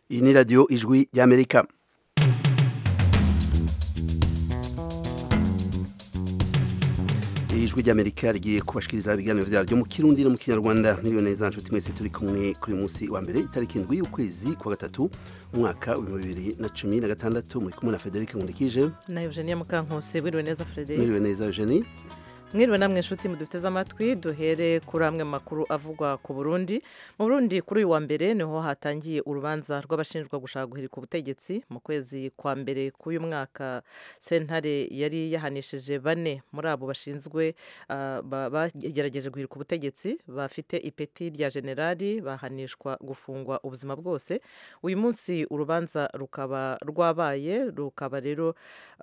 iyi ni radiyo ijwi ry'amerika ijwi ry'amerika rigiye kubashikiriza ibiganiro byaryo mu kirundi no mu kinyarwanda miliyoni neza nshuti mwese turi kumwe kuri munsi wa mbere itariki indwi y'ukwezi kwa gatatu umwaka w'ibihumbi bibiri na cumi na gatandatu muri kumwe na frederic nkundikije na eugenie mukankose wiriwe neza frederic mwiriwe neza eugenie mwiriwe namwe inshuti muduteze amatwi duhere kuri amwe makuru avugwa ku burundi mu burundi kuri uyu wa mbere niho hatangiye urubanza rw'abashinjwa gushaka guhirika ubutegetsi mu kwezi kwa mbere k'uyu mwaka sentare yari yahanishije bane muri abo bashinzwe bagerageje guhirika ubutegetsi bafite ipeti rya generali bahanishwa gufungwa ubuzima bwose uyu munsi urubanza rukaba rwabaye rukaba rero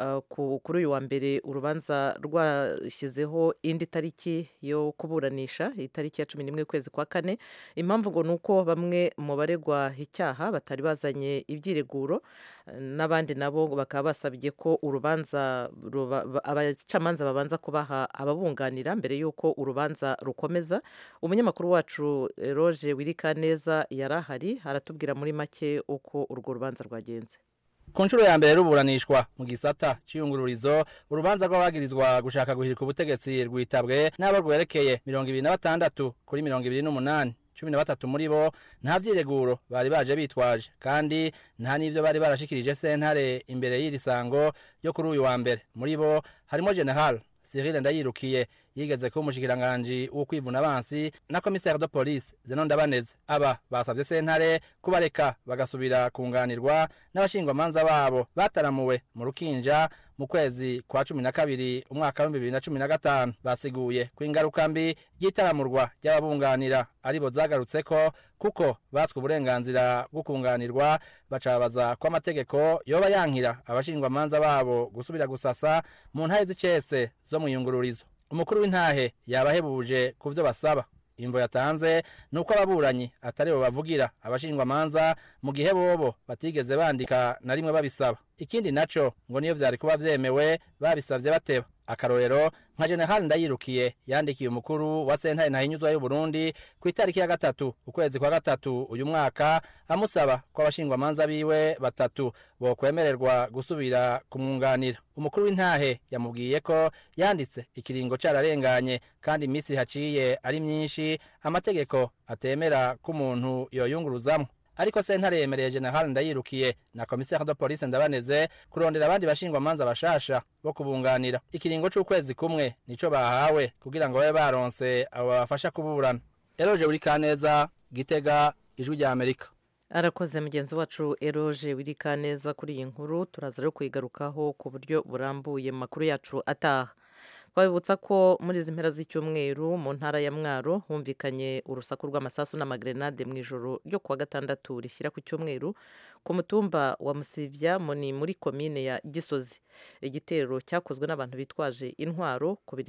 kuri uyu wa mbere urubanza rwashyizeho indi tariki yo kuburanisha itariki ya cumi n'imwe y'ukwezi kwa kane impamvu ngo ni uko bamwe mu baregwa icyaha batari bazanye ibyireguro n'abandi nabo bakaba basabye ko urubanza abacamanza babanza kubaha ababunganira mbere y'uko urubanza rukomeza umunyamakuru wacu roje wirika neza yari ahari aratubwira muri make uko urwo rubanza rwagenze ku nshuro ya mbere ruburanishwa mu gisata cy'iyungururizo urubanza rw'abagirizwa gushaka guhirika ubutegetsi rwitabwe n'abo rwerekeye mirongo ibiri na batandatu kuri mirongo ibiri n'umunani cumi na batatu muri bo nta byireguro bari baje bitwaje kandi nta n'ibyo bari barashikirije sentare imbere y'iri sango ryo kuri uyu wa mbere muri bo harimo general Cyril Ndayirukiye yigeze kuba umushikiranganji wo kwivuna abansi na commissaire de police Zeno Ndabaneze aba basavye sentare kubareka bagasubira kunganirwa n'abashingwamanza babo bataramuwe mu rukinja mu kwezi kwa cumi na kabiri umwaka w'ibihumbi bibiri na cumi na gatanu basiguye ko ingaruka mbi ry'itaramurwa ry'ababunganira aribo zagarutseko kuko batswe uburenganzira bwo kunganirwa bacabaza ko amategeko yoba yankira abashingwamanza babo gusubira gusasa mu ntahe z'icese zo mu iyungururizo umukuru w'intahe yabahebuje ku byo basaba imvo yatanze ni uko ababuranyi atari bo bavugira abashingwamanza mu gihe bobo batigeze bandika na rimwe babisaba ikindi naco ngo niyo vyari kuba vyemewe babisavye bateba akarorero nka general ndayirukiye yandikiye umukuru wa sentare ntahinyuzwa y'uburundi ku itariki ya gatatu ukwezi kwa gatatu uyu mwaka amusaba ko abashingwamanza biwe batatu bokwemererwa gusubira kumwunganira umukuru w'intahe yamubwiye ko yanditse ikiringo cararenganye kandi iminsi haciye ari myinshi amategeko atemera ko umuntu yoyunguruzamwo ariko sentare yemereye general ndayirukiye na commissaire de police ndabaneze kurondera abandi bashingwamanza bashasha bo kubunganira ikiringo c'ukwezi kumwe nico bahawe kugira ngo babe baronse abo babafasha kuburana eroje uri kaneza gitega ijwi rya amerika arakoze mugenzi wacu eroje wirika neza kuri iyi nkuru turaza rero kuyigarukaho ku buryo burambuye mu makuru yacu ataha twabibutsa ko muri izi mpera z'icyumweru mu ntara ya mwaro humvikanye urusaku rw'amasasu n'amagrenade mu ijoro ryo kuwa gatandatu rishyira ku cyumweru ku mutumba wa musivya ni muri komine ya gisozi igitero cyakozwe n'abantu bitwaje intwaro ku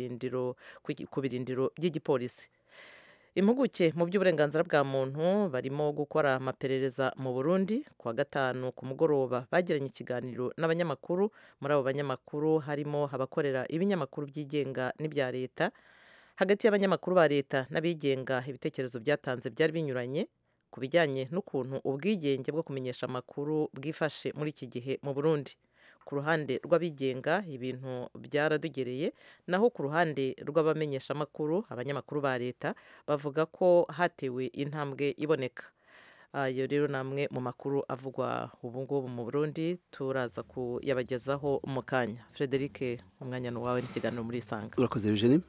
birindiro by'igipolisi impuguke mu by'uburenganzira bwa muntu barimo gukora amaperereza mu burundi kuwa gatanu ku mugoroba bagiranye ikiganiro n'abanyamakuru muri abo banyamakuru harimo abakorera ibinyamakuru byigenga n'ibya leta hagati y'abanyamakuru ba leta n'abigenga ibitekerezo byatanze byari binyuranye ku bijyanye n'ukuntu ubwigenge bwo kumenyesha amakuru bwifashe muri iki gihe mu burundi ku ruhande rw'abigenga ibintu byaradugereye naho ku ruhande rw'abamenyeshamakuru abanyamakuru ba leta bavuga ko hatewe intambwe iboneka ayo rero ni amwe mu makuru avugwa ubu ngubu mu burundi turaza kuyabagezaho mu kanya frederic umwanya ni uwawe n'ikiganiro muri isanga urakoze eugenie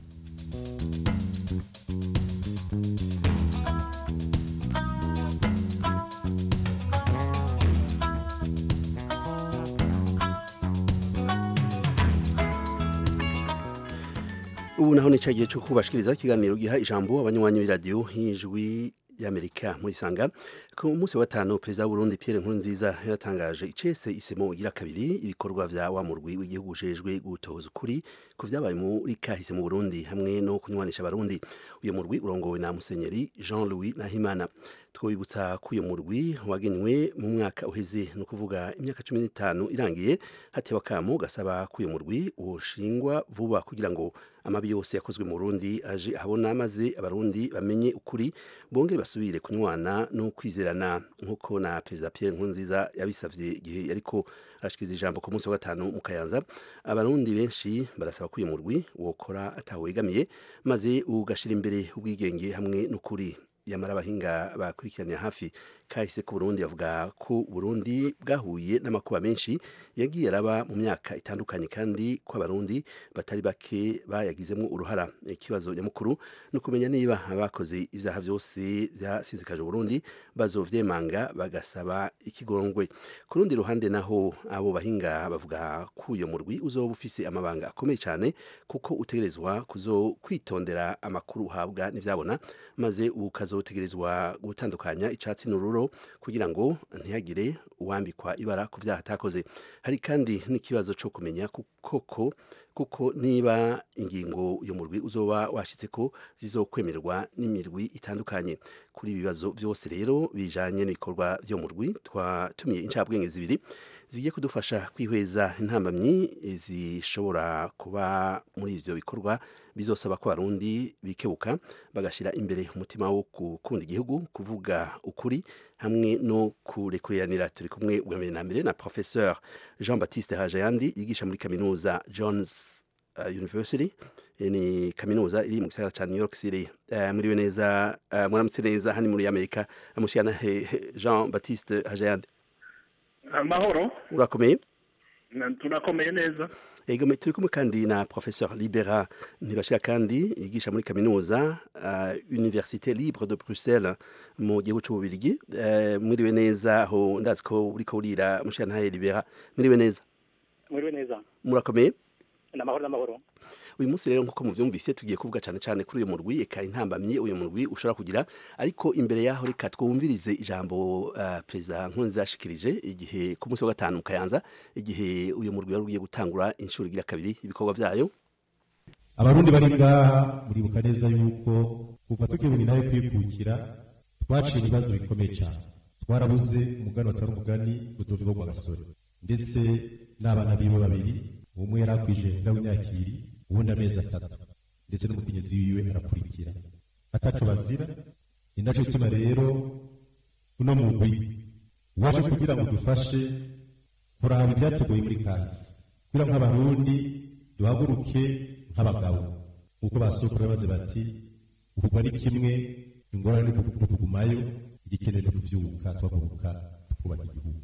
ubu naho ni cya gihe cyo kubashikiriza ikiganiro giha ijambo abanywanyi b'iradiyo y'ijwi y'amerika muri sanga ku munsi wa gatanu perezida w'uburundi pierre nkurunziza yatangaje icese isemo igira kabiri ibikorwa vya wa murwi w'igihugu ujejwe gutoza ukuri ku vyabaye muri kahise mu burundi hamwe no kunywanisha abarundi uyo murwi urongowe na musenyeri jean louis nahimana twibutsa ko uyu murwi wagenywe mu mwaka uheze ni ukuvuga imyaka cumi n'itanu irangiye hatewe akamo gasaba ko uyu murwi woshingwa vuba kugira ngo amabi yose yakozwe mu Burundi aje ahabona maze abarundi bamenye ukuri bongere basubire kunywana no kwizerana nk'uko na perezida Pierre Nkurunziza yabisavye igihe yariko arashikiriza ijambo ku munsi wa gatanu mu Kayanza abarundi benshi barasaba ko uyu murwi wokora atawegamiye maze ugashira imbere ubwigenge hamwe n'ukuri yamara abahinga bakurikiranira hafi kahise ku Burundi bavuga ko Burundi bwahuye n'amakuba menshi yagiye araba mu myaka itandukanye kandi ko abarundi batari bake bayagizemo uruhara ikibazo nyamukuru no kumenya niba abakoze ivyaha vyose vyasizikaje Burundi bazovyemanga bagasaba ikigongwe ku rundi ruhande naho abo bahinga bavuga ko uyo murwi uzoba ufise amabanga akomeye cyane kuko utegerezwa kuzo kwitondera amakuru uhabwa n'ivyabona maze ukazotegerezwa gutandukanya icatsi n'ururo kugira ngo ntihagire uwambikwa ibara ku byaha atakoze hari kandi n'ikibazo cyo kumenya koko kuko niba ingingo uyu murwi uzoba washitse ko zizokwemerwa n'imirwi itandukanye kuri ibi bibazo byose rero bijanye n'ibikorwa byo murwi twatumiye incabwenge zibiri zigiye kudufasha kwihweza intambamyi zishobora kuba muri ivyo bikorwa bizosaba ko abarundi bikebuka bagashira imbere umutima wo gukunda igihugu kuvuga ukuri hamwe no kurekuriranira turi kumwe bwa mbere na mbere na professeur Jean Baptiste Hajayandi yigisha muri kaminuza Johns uh, University ni kaminuza iri mu gisagara ca New York City uh, muriwe neza uh, muramutse neza hani muri Amerika amushikana Jean Baptiste Hajayandi amahoro urakomeye turakomeye neza ego turi kumwe kandi na professeur libera ntibashira kandi yigisha muri kaminuza uh, université libre de bruxelles mu gihugu c'ububirigi uh, mwiriwe neza aho ndazi ko uriko urira mushana libera mwiriwe neza mwiriwe neza murakomeye namahoro namahoro uyu munsi rero nk'uko muvyumvise tugiye kuvuga cyane cyane kuri uyu murwi eka intambamye uyu murwi ushobora kugira ariko imbere yaho reka twumvirize ijambo uh, perezida nkunzi yashikirije igihe ku munsi wa gatanu mu kayanza igihe uyu murwi wari ugiye gutangura inshuro igira kabiri ibikorwa vyayo abarundi bari ngaha muribuka neza yuko kuva tukibuye nawe kwikukira twaciye ibibazo bikomeye cyane twarabuze umugani watari umugani rudodo rwo gasore ndetse n'abana biwe babiri umwe yari akwije w'imyaka ibiri ubundi amezi atatu ndetse n'umukenyezi wiwe arakurikira ataco bazira ni naco gituma rero uno mugwi waje kugira ngo dufashe kuraba ivyatugoye muri kazi kugira ngo abarundi duhaguruke nk'abagabo nk'uko basokuru baze bati ukugwa ni kimwe ingorane ni ukugumayo igikenewe no kuvyuka tuhaguruka tukubaka igihugu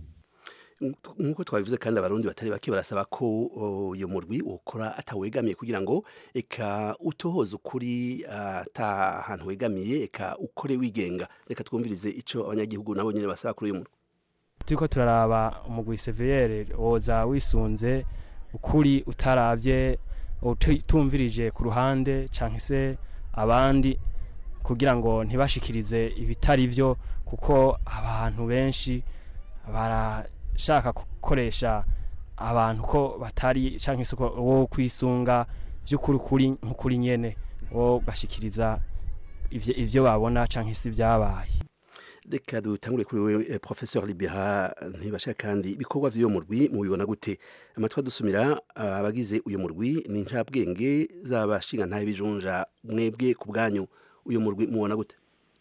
nkuko twabivuze kandi abarundi batari bake barasaba ko uyu murwi ukora atawegamiye kugira ngo eka utohoze ukuri ata ahantu wegamiye eka ukore wigenga reka twumvirize ico abanyagihugu nabo nyene basaba kuri uyu murwi turiko turaraba umugwi seviyere woza wisunze ukuri utaravye utumvirije ku ruhande canke se abandi kugira ngo ntibashikirize ibitari vyo kuko abantu benshi bara shaka gukoresha abantu ko batari canke se wo kwisunga by'ukuri kuri nk'ukuri nyene wo gashikiriza ivyo ivyo babona canke se byabaye reka dutangure kuri wewe eh, professeur libera ntibashaka kandi ibikorwa vy'uyo murwi mubibona gute amatwa dusumira abagize uyu murwi ni ncabwenge z'abashinga ntaye bijunja mwebwe ku bwanyu uyu murwi mubona gute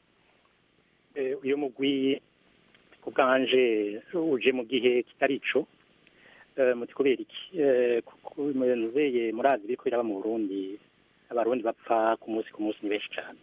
uyu mugwi kubwanje uje mu gihe kitari ico muti kubera iki nzeye murazi biriko biraba mu burundi abarundi bapfa ku munsi ku munsi ni benshi cane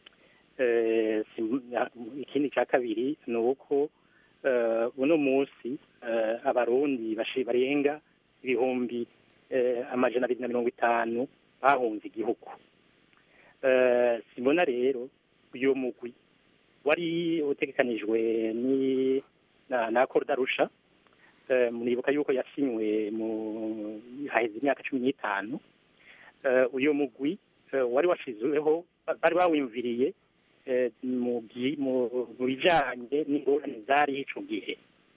ikindi ca kabiri ni uko uno munsi abarundi barenga ibihumbi amajana abiri na mirongo itanu bahunze igihugu simbona rero uyu mugwi wari utegekanijwe ni na na Kordarusha muribuka yuko yasinywe mu haheze imyaka cumi n'itanu uyu mugwi wari washizweho bari bawimviriye mu bijanye n'ingorane zari ico gihe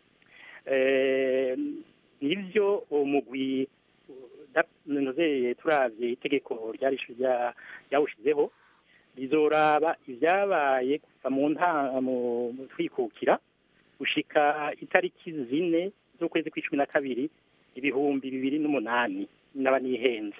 nivyo umugwi nozeye turavye itegeko ryawushizeho rizoraba ibyabaye kuva mu nta mu mu twikukira gushika itariki zine z'ukwezi kw'icumi na kabiri ibihumbi bibiri n'umunani naba nihenze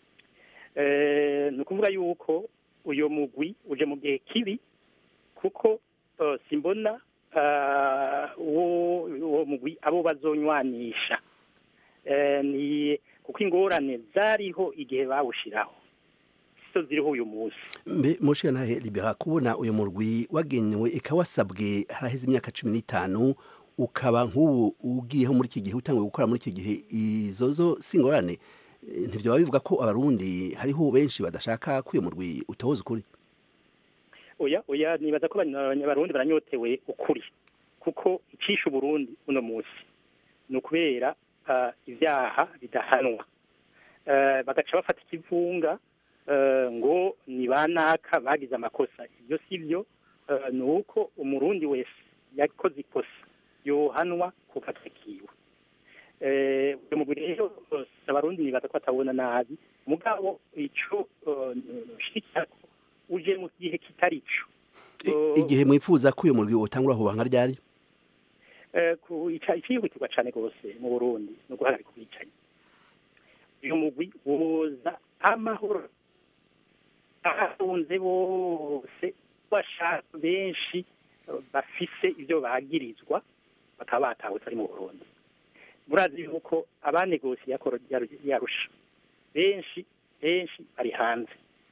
Eh, ni ukuvuga yuko uyu mugwi uje mu gihe kibi kuko eh, simbona ah, uwo uwo mugwi abo bazonywanisha Eh, ni kuko ingorane zariho igihe bawushiraho so ziriho uyu munsi mbe mushiya ntahe libera kubona uyu murwi wagenewe ikawasabwe haraheze imyaka cumi n'itanu ukaba nk'ubu ugiyeho muri iki gihe utanguye gukora muri iki gihe izo zo si ingorane Eh, ntivyo bivuga ko abarundi hariho benshi badashaka ko uyu murwi utohoza ukuri oya oya nibaza ko abanya- abanyabarundi baranyotewe ukuri kuko icisha uburundi uno munsi ni ukubera ah, ivyaha bidahanwa Eh, bagaca bafata ikivunga eh, ngo ni banaka bagize amakosa ibyo si byo eh, ni uko umurundi wese yakoze ikosa yohanwa kuko atakiwe Eh, uyu mugwi rero eh, abarundi nibaza ko batabona nabi mugabo ico eh, nshikira ko uje mu gihe kitari cyo I- igihe mwifuza ko uyu murwi utangura huba nka ryari Eh, ku- ica- icihutirwa cane rwose mu burundi ni uguhagarika ubwicanyi uyu mugwi woza amahoro abafunze bose bashaka benshi eh, bafise ivyo bagirizwa bakaba batahutse ari mu burundi murazi yuko abanegosiye akoro yarusha benshi benshi bari hanze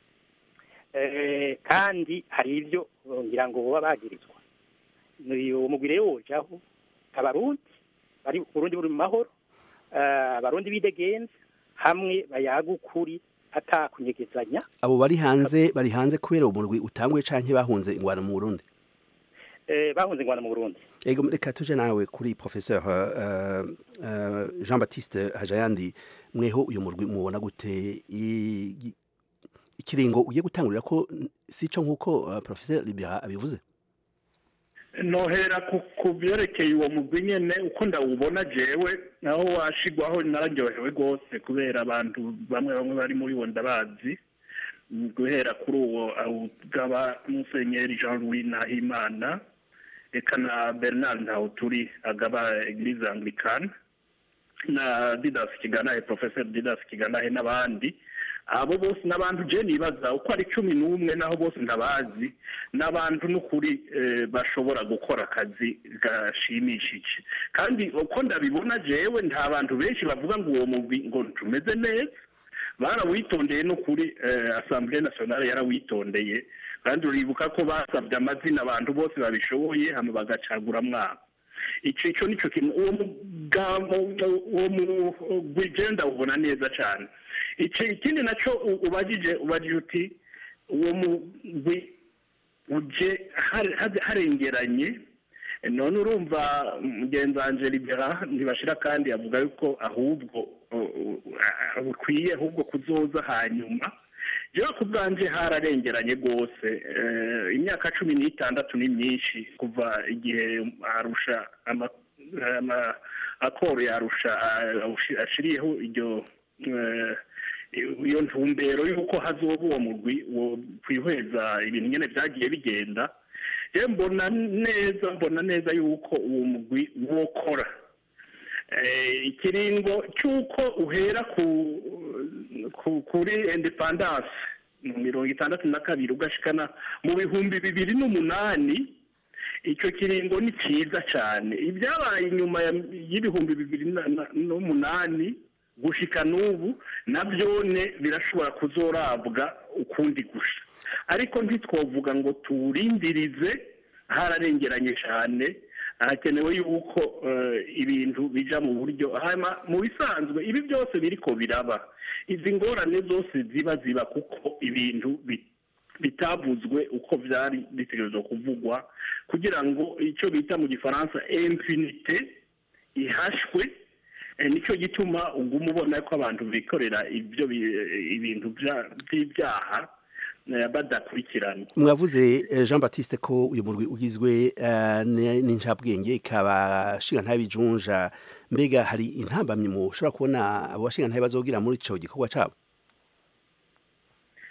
Eh, kandi hari ivyo eh, ngira ngo boba bagirizwa uwo mugwi rero wojaho abarundi bari uburundi buri mu mahoro eh, abarundi bidegenza hamwe bayaga ukuri atakunyegezanya abo bari hanze bari hanze kubera uwo murwi utanguye canke bahunze ingwano mu burundi eh, bahunze ingwano mu burundi ego reka tuje nawe kuri professeur uh, uh, jean baptiste hajayandi mweho uyu murwi mubona gute I- i- ikiringo ugiye gutangurira ko sico nk'uko uh, professeur libera abivuze nohera ku ku byerekeye uwo mugwi nyene uko ndawubona jewe naho washigwaho nararyohewe rwose kubera abantu bamwe bamwe bari muri wo ndabazi Mm, guhera kuri uwo awugaba musenyeri jean louis nahimana eka na bernard ntawuturi agaba eglise anglicane na didas kiganahe professeur didas kiganahe n'abandi abo bose n'abantu je nibaza uko ari cumi n'umwe naho bose ndabazi n'abantu n'ukuri eh, bashobora gukora akazi gashimishije kandi uko ndabibona jewe nta bantu benshi bavuga ngo uwo mugwi ngo tumeze neza barawitondeye n'ukuri eh, assemblée nationale yarawitondeye kandi uribuka ko basabye amazina abantu bose babishoboye hama bagacagura mwabo ico ico nico kintu uwo mugabo uwo mugwi je ndawubona neza cane ico ikindi naco u- ubajije ubajije uti uwo mugwi uje har- har- harengeranye none urumva mugenzi wanje libera ntibashira kandi avuga yuko ahubwo uh, uh, bukwiye ahubwo kuzoza hanyuma jewe ku bwanje hararengeranye rwose Eh, imyaka cumi n'itandatu ni myinshi kuva igihe arusha ama- ama- akoro yarusha ah, ashiriyeho iryo eh, iyo ntumbero y'uko hazoba uwo mugwi wo kwihweza ibintu nyene vyagiye bigenda je mbona neza mbona neza yuko uwo mugwi wokora Eh, ikiringo cy'uko uhera ku, ku kuri independance mu mirongo itandatu na kabiri ugashikana mu bihumbi bibiri n'umunani icyo kiringo ni cyiza cyane ibyabaye inyuma ya- y'ibihumbi bibiri na- na- n'umunani gushika n'ubu nabyone birashobora kuzorabwa ukundi gusha ariko ntitwovuga ngo tuwurindirize hararengeranye cyane hakenewe yuko eh, ibintu bija mu buryo hanyuma mu bisanzwe ibi byose biriko biraba izi ngorane zose ziba ziba kuko ibintu bi- bitavuzwe uko byari bitegerezwa kuvugwa kugira ngo icyo bita mu gifaransa impunite ihashwe Eh, nicyo gituma uguma ubona ko abantu bikorera ibyo bi- ibintu bya- by'ibyaha eh, badakurikiranwa mwavuze eh, jean baptiste ko uyu murwi ugizwe eh, n- n'incabwenge ikaba shinga ntabijunja mbega hari intambamyi mushobora kubona abo bashinga ntabe bazogira muri ico gikorwa cabo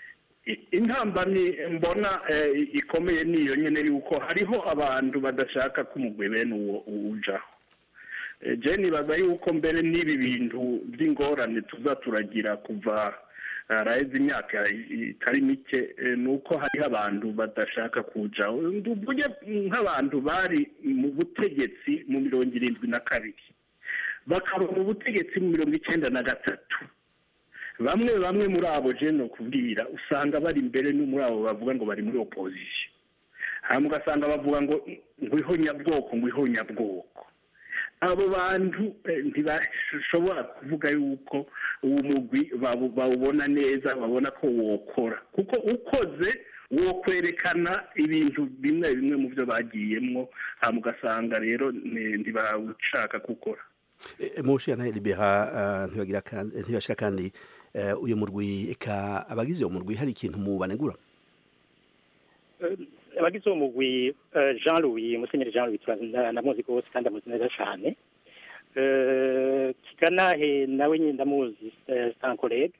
I- intambamyi mbona eh, ikomeye niyo nyene yuko hariho abantu badashaka ko umugwi bene uwo ujaho Eh, je nibaza yuko mbere n'ibi bintu by'ingorane tuza turagira kuva araheze imyaka i- itari mike eh, ni uko hariho abantu badashaka kujaho mvuge nk'abantu bari mu butegetsi mu mirongo irindwi na kabiri bakaba mu butegetsi mu mirongo icyenda na gatatu bamwe bamwe muri abo jeno kubwira usanga bari imbere no muri abo bavuga ngo bari muri opozisiyo hanyuma ugasanga bavuga ngo ngwiho nyabwoko ngwiho nyabwoko abo bantu eh, ntibashobora kuvuga yuko uwo mugwi bawu- bawubona neza babona ko wokora kuko ukoze wokwerekana ibintu bimwe bimwe mu byo bagiyemwo hanyuma ugasanga rero ni- ntibawushaka gukora mushi na libera eh, ntibagira kandi ntibashira kandi eh, uyu murwi eka abagize uwo murwi hari ikintu mu banegura Eh, abagize uwo mugwi eh, jean louis musenyeri jean louis turazi- nda- ndamuzi rwose kandi amuzi neza cyane Eh, kiganahe nawe nyine ndamuzi sankorege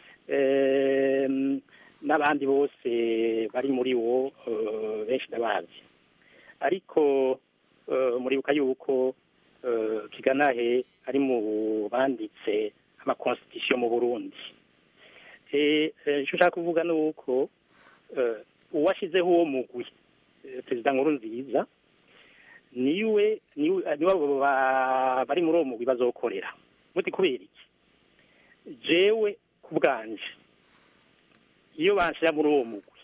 n'abandi bose bari muri wo eh, benshi ndabazi ariko eh, muribuka yuko eh, kiganahe ari mu banditse amakonstitusiyo mu burundi Eh, eh, icyo ushaka kuvuga ni uko eh, uwashyizeho uwo mugwi eh, perezida nkuru nziza niwe niwe niwe abo ba- bari muri uwo mugwi bazokorera muti kubera iki jewe ku bwanje iyo banshira muri uwo mugwi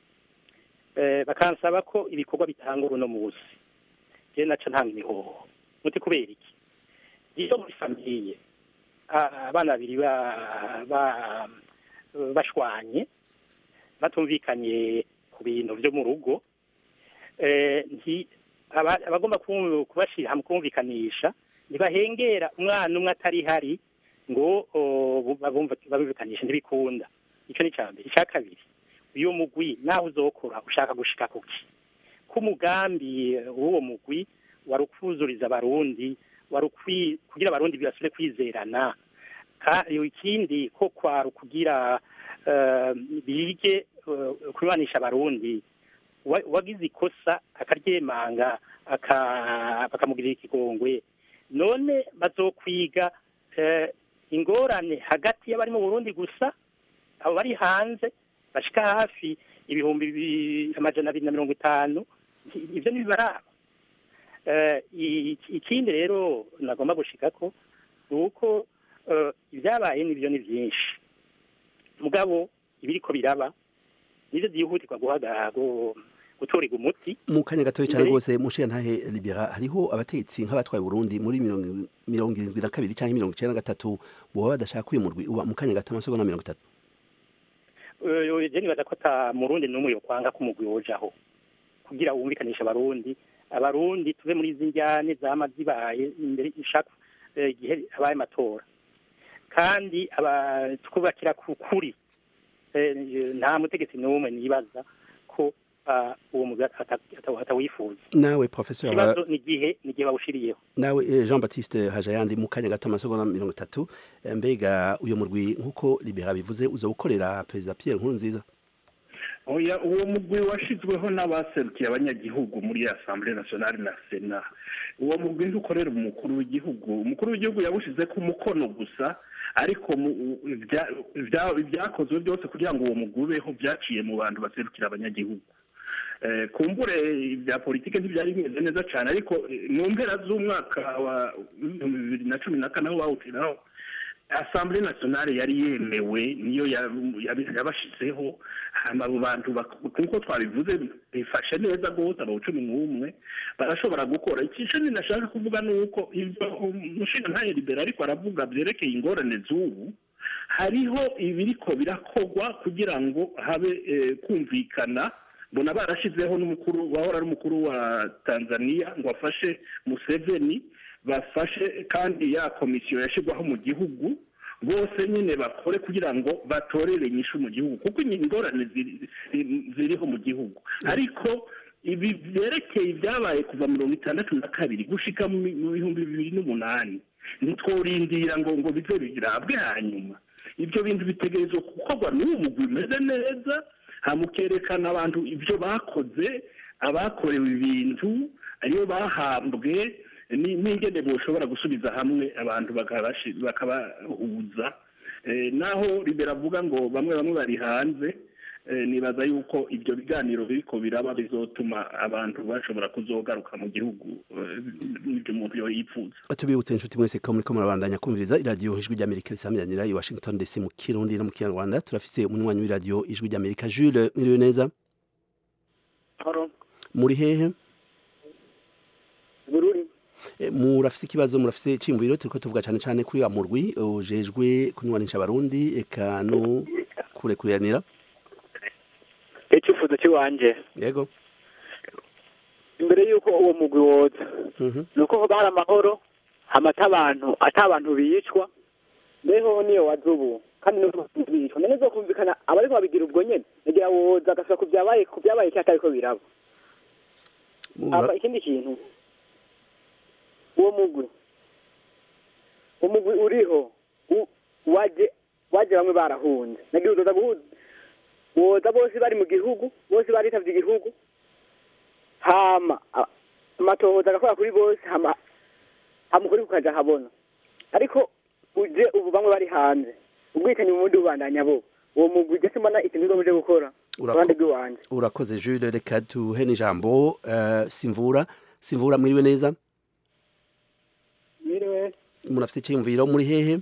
eh, bakansaba ko ibikorwa bitanga uno munsi je naca ntanga imihoho muti kubera iki iyo muri famiye ah, abana babiri ba- ba- bashwanye batumvikanye ku bintu byo mu rugo eh, nti- aba- abagomba ku- kubashira hamwe kumvikanisha ntibahengera umwana umwe atari hari ngo o, bu- babumva- babumvikanishe ntibikunda icyo ni icya mbere icya kabiri uyu mugwi nawe uzokora ushaka gushika kuki ko umugambi eh, w'uwo mugwi wari ukuzuriza abarundi wari ukwi- kugira abarundi basubire kwizerana Ka- ikindi ko kwari ukugira eh, bige eh, kubanisha abarundi Wa- wagize ikosa akaryemanga aka- bakamugirira ikigongwe none bazokwiga eh, ingorane hagati y'abari mu burundi gusa abo bari hanze bashika hafi ibihumbi bi- amajana abiri na mirongo itanu Nti- ivyo ntibibaraba Eh, i- ikindi rero nagomba gushikako ni uko eh, ibyabaye nivyo ni vyinshi mugabo ibiriko biraba nivyo vyihutirwa guhaga gu- gutorerwa umuti mu kanya gatoya cyane Imbere- rwose mushi ntahe libera hariho abategetsi nk'abatwaye Burundi muri mirongo mirongo irindwi na kabiri cyangwa mirongo icyenda na gatatu boba badashaka uyu murwi uba mu kanya gato amasegonda mirongo itatu Eh, je nibaza ko ata murundi n'umwe yokwanga ko umugwi wojaho kugira wumvikanisha abarundi abarundi tuve muri izi njyane zama zibaye imbere ishaka eh, igihe habaye amatora kandi aba twubakira ku kuri Eh, nta mutegetsi n'umwe nibaza ko ah, uwo mugwi ata- ata- atawifuza nawe professeur ikibazo ni igihe ni igihe bawushiriyeho nawe eh, Jean Baptiste Hajayandi mu kanya gato amasegonda mirongo itatu Eh, mbega uyu murwi nk'uko libera bivuze uza gukorera perezida Pierre Nkurunziza oya uwo mugwi washizweho n'abaserukiye abanyagihugu muri assemblée nationale na sena uwo mugwi ntukorera umukuru w'igihugu umukuru w'igihugu yawushize ku mukono gusa ariko mu- ibya- ibya- ibyakozwe byose kugira ngo uwo mugwi ubeho byaciye mu bantu baserukira abanyagihugu Eh, kumbure ibya politike ntibyari bimeze neza cyane ariko eh, mu mpera z'umwaka wa ibihumbi bibiri na cumi na kane aho bawutiraho assemblée nationale yari yemewe niyo ya- yabi- yabashizeho hama abo bantu bak- nkuko twabivuze bifashe neza rwose abo cumi n'umwe barashobora gukora ikico ninashaka kuvuga ni uko ibyo umushinga ntaye libera ariko aravuga byerekeye ingorane z'ubu hariho ibiriko birakorwa kugira ngo habe eh, kumvikana mbona barashizeho n'umukuru wahora ari umukuru wa tanzania ngo afashe museveni bafashe kandi ya komisiyo yashyirwaho mu gihugu bose nyine bakore kugira ngo batorere inyishu mu gihugu kuko ingorane ziri- ziri- ziriho mu gihugu ariko ibi byerekeye ibyabaye kuva mirongo itandatu na kabiri gushika mu mi- mu bihumbi bibiri n'umunani ntitworindira ngo ngo bize birabwe hanyuma ibyo bintu bitegerezwa gukorwa n'uwo mugwi umeze neza hamukerekana abantu ibyo bakoze abakorewe ibintu ariyo bahambwe ni- n'ingene boshobora gusubiza hamwe abantu bakabashi- bakabahuza Eh, naho ribera avuga ngo bamwe bamwe bari hanze eh, nibaza yuko ibyo biganiro biriko biraba bizotuma abantu bashobora kuzogaruka mu gihugu eh, n'ibyo umuntu yo yipfuza tubibutse inshuti mwese ko muriko murabandanya kumviriza iradiyo ijwi ry'amerika risamiranira i washington dc mu kirundi no mu kinyarwanda turafise umunywanyi w'iradiyo ijwi ry'amerika jules mwiriwe neza muri hehe bururi Eh, murafise ikibazo murafise iciyumviro turiko tuvuga cane cane kuri wa murwi ujejwe kunywanisha abarundi eka no kurekuriranira icyifuzo cy'iwanjye yego imbere y'uko uwo mugwi woza Mhm. ni uko hoba hari amahoro hamata abantu ata abantu bicwa mbeho niyo waza ubu kandi niyo bicwa none zo kumvikana abariko babigira ubwo nyene nagira woza agasubira ku byabaye ku byabaye cyangwa atariko biraba Mura- Hama ikindi kintu uwo mugwi uwo mugwi uriho u- waje waje bamwe barahunze nagira uzoza guhuza woza bose bari mu gihugu bose baritavye igihugu hama a- amatohoza agakora kuri bose hama hama ukuri kukaja habona ariko uje ubu bamwe bari hanze ubwicanyi mu mundi bubandanya bo uwo mugwi uje simbona ikintu uzomuje gukora Urako- uruhande rw'iwanje urakoze jules reka duhe n'ijambo eh, simvura simvura mwiriwe neza Miriwe, murafise iciyumviro muri hehe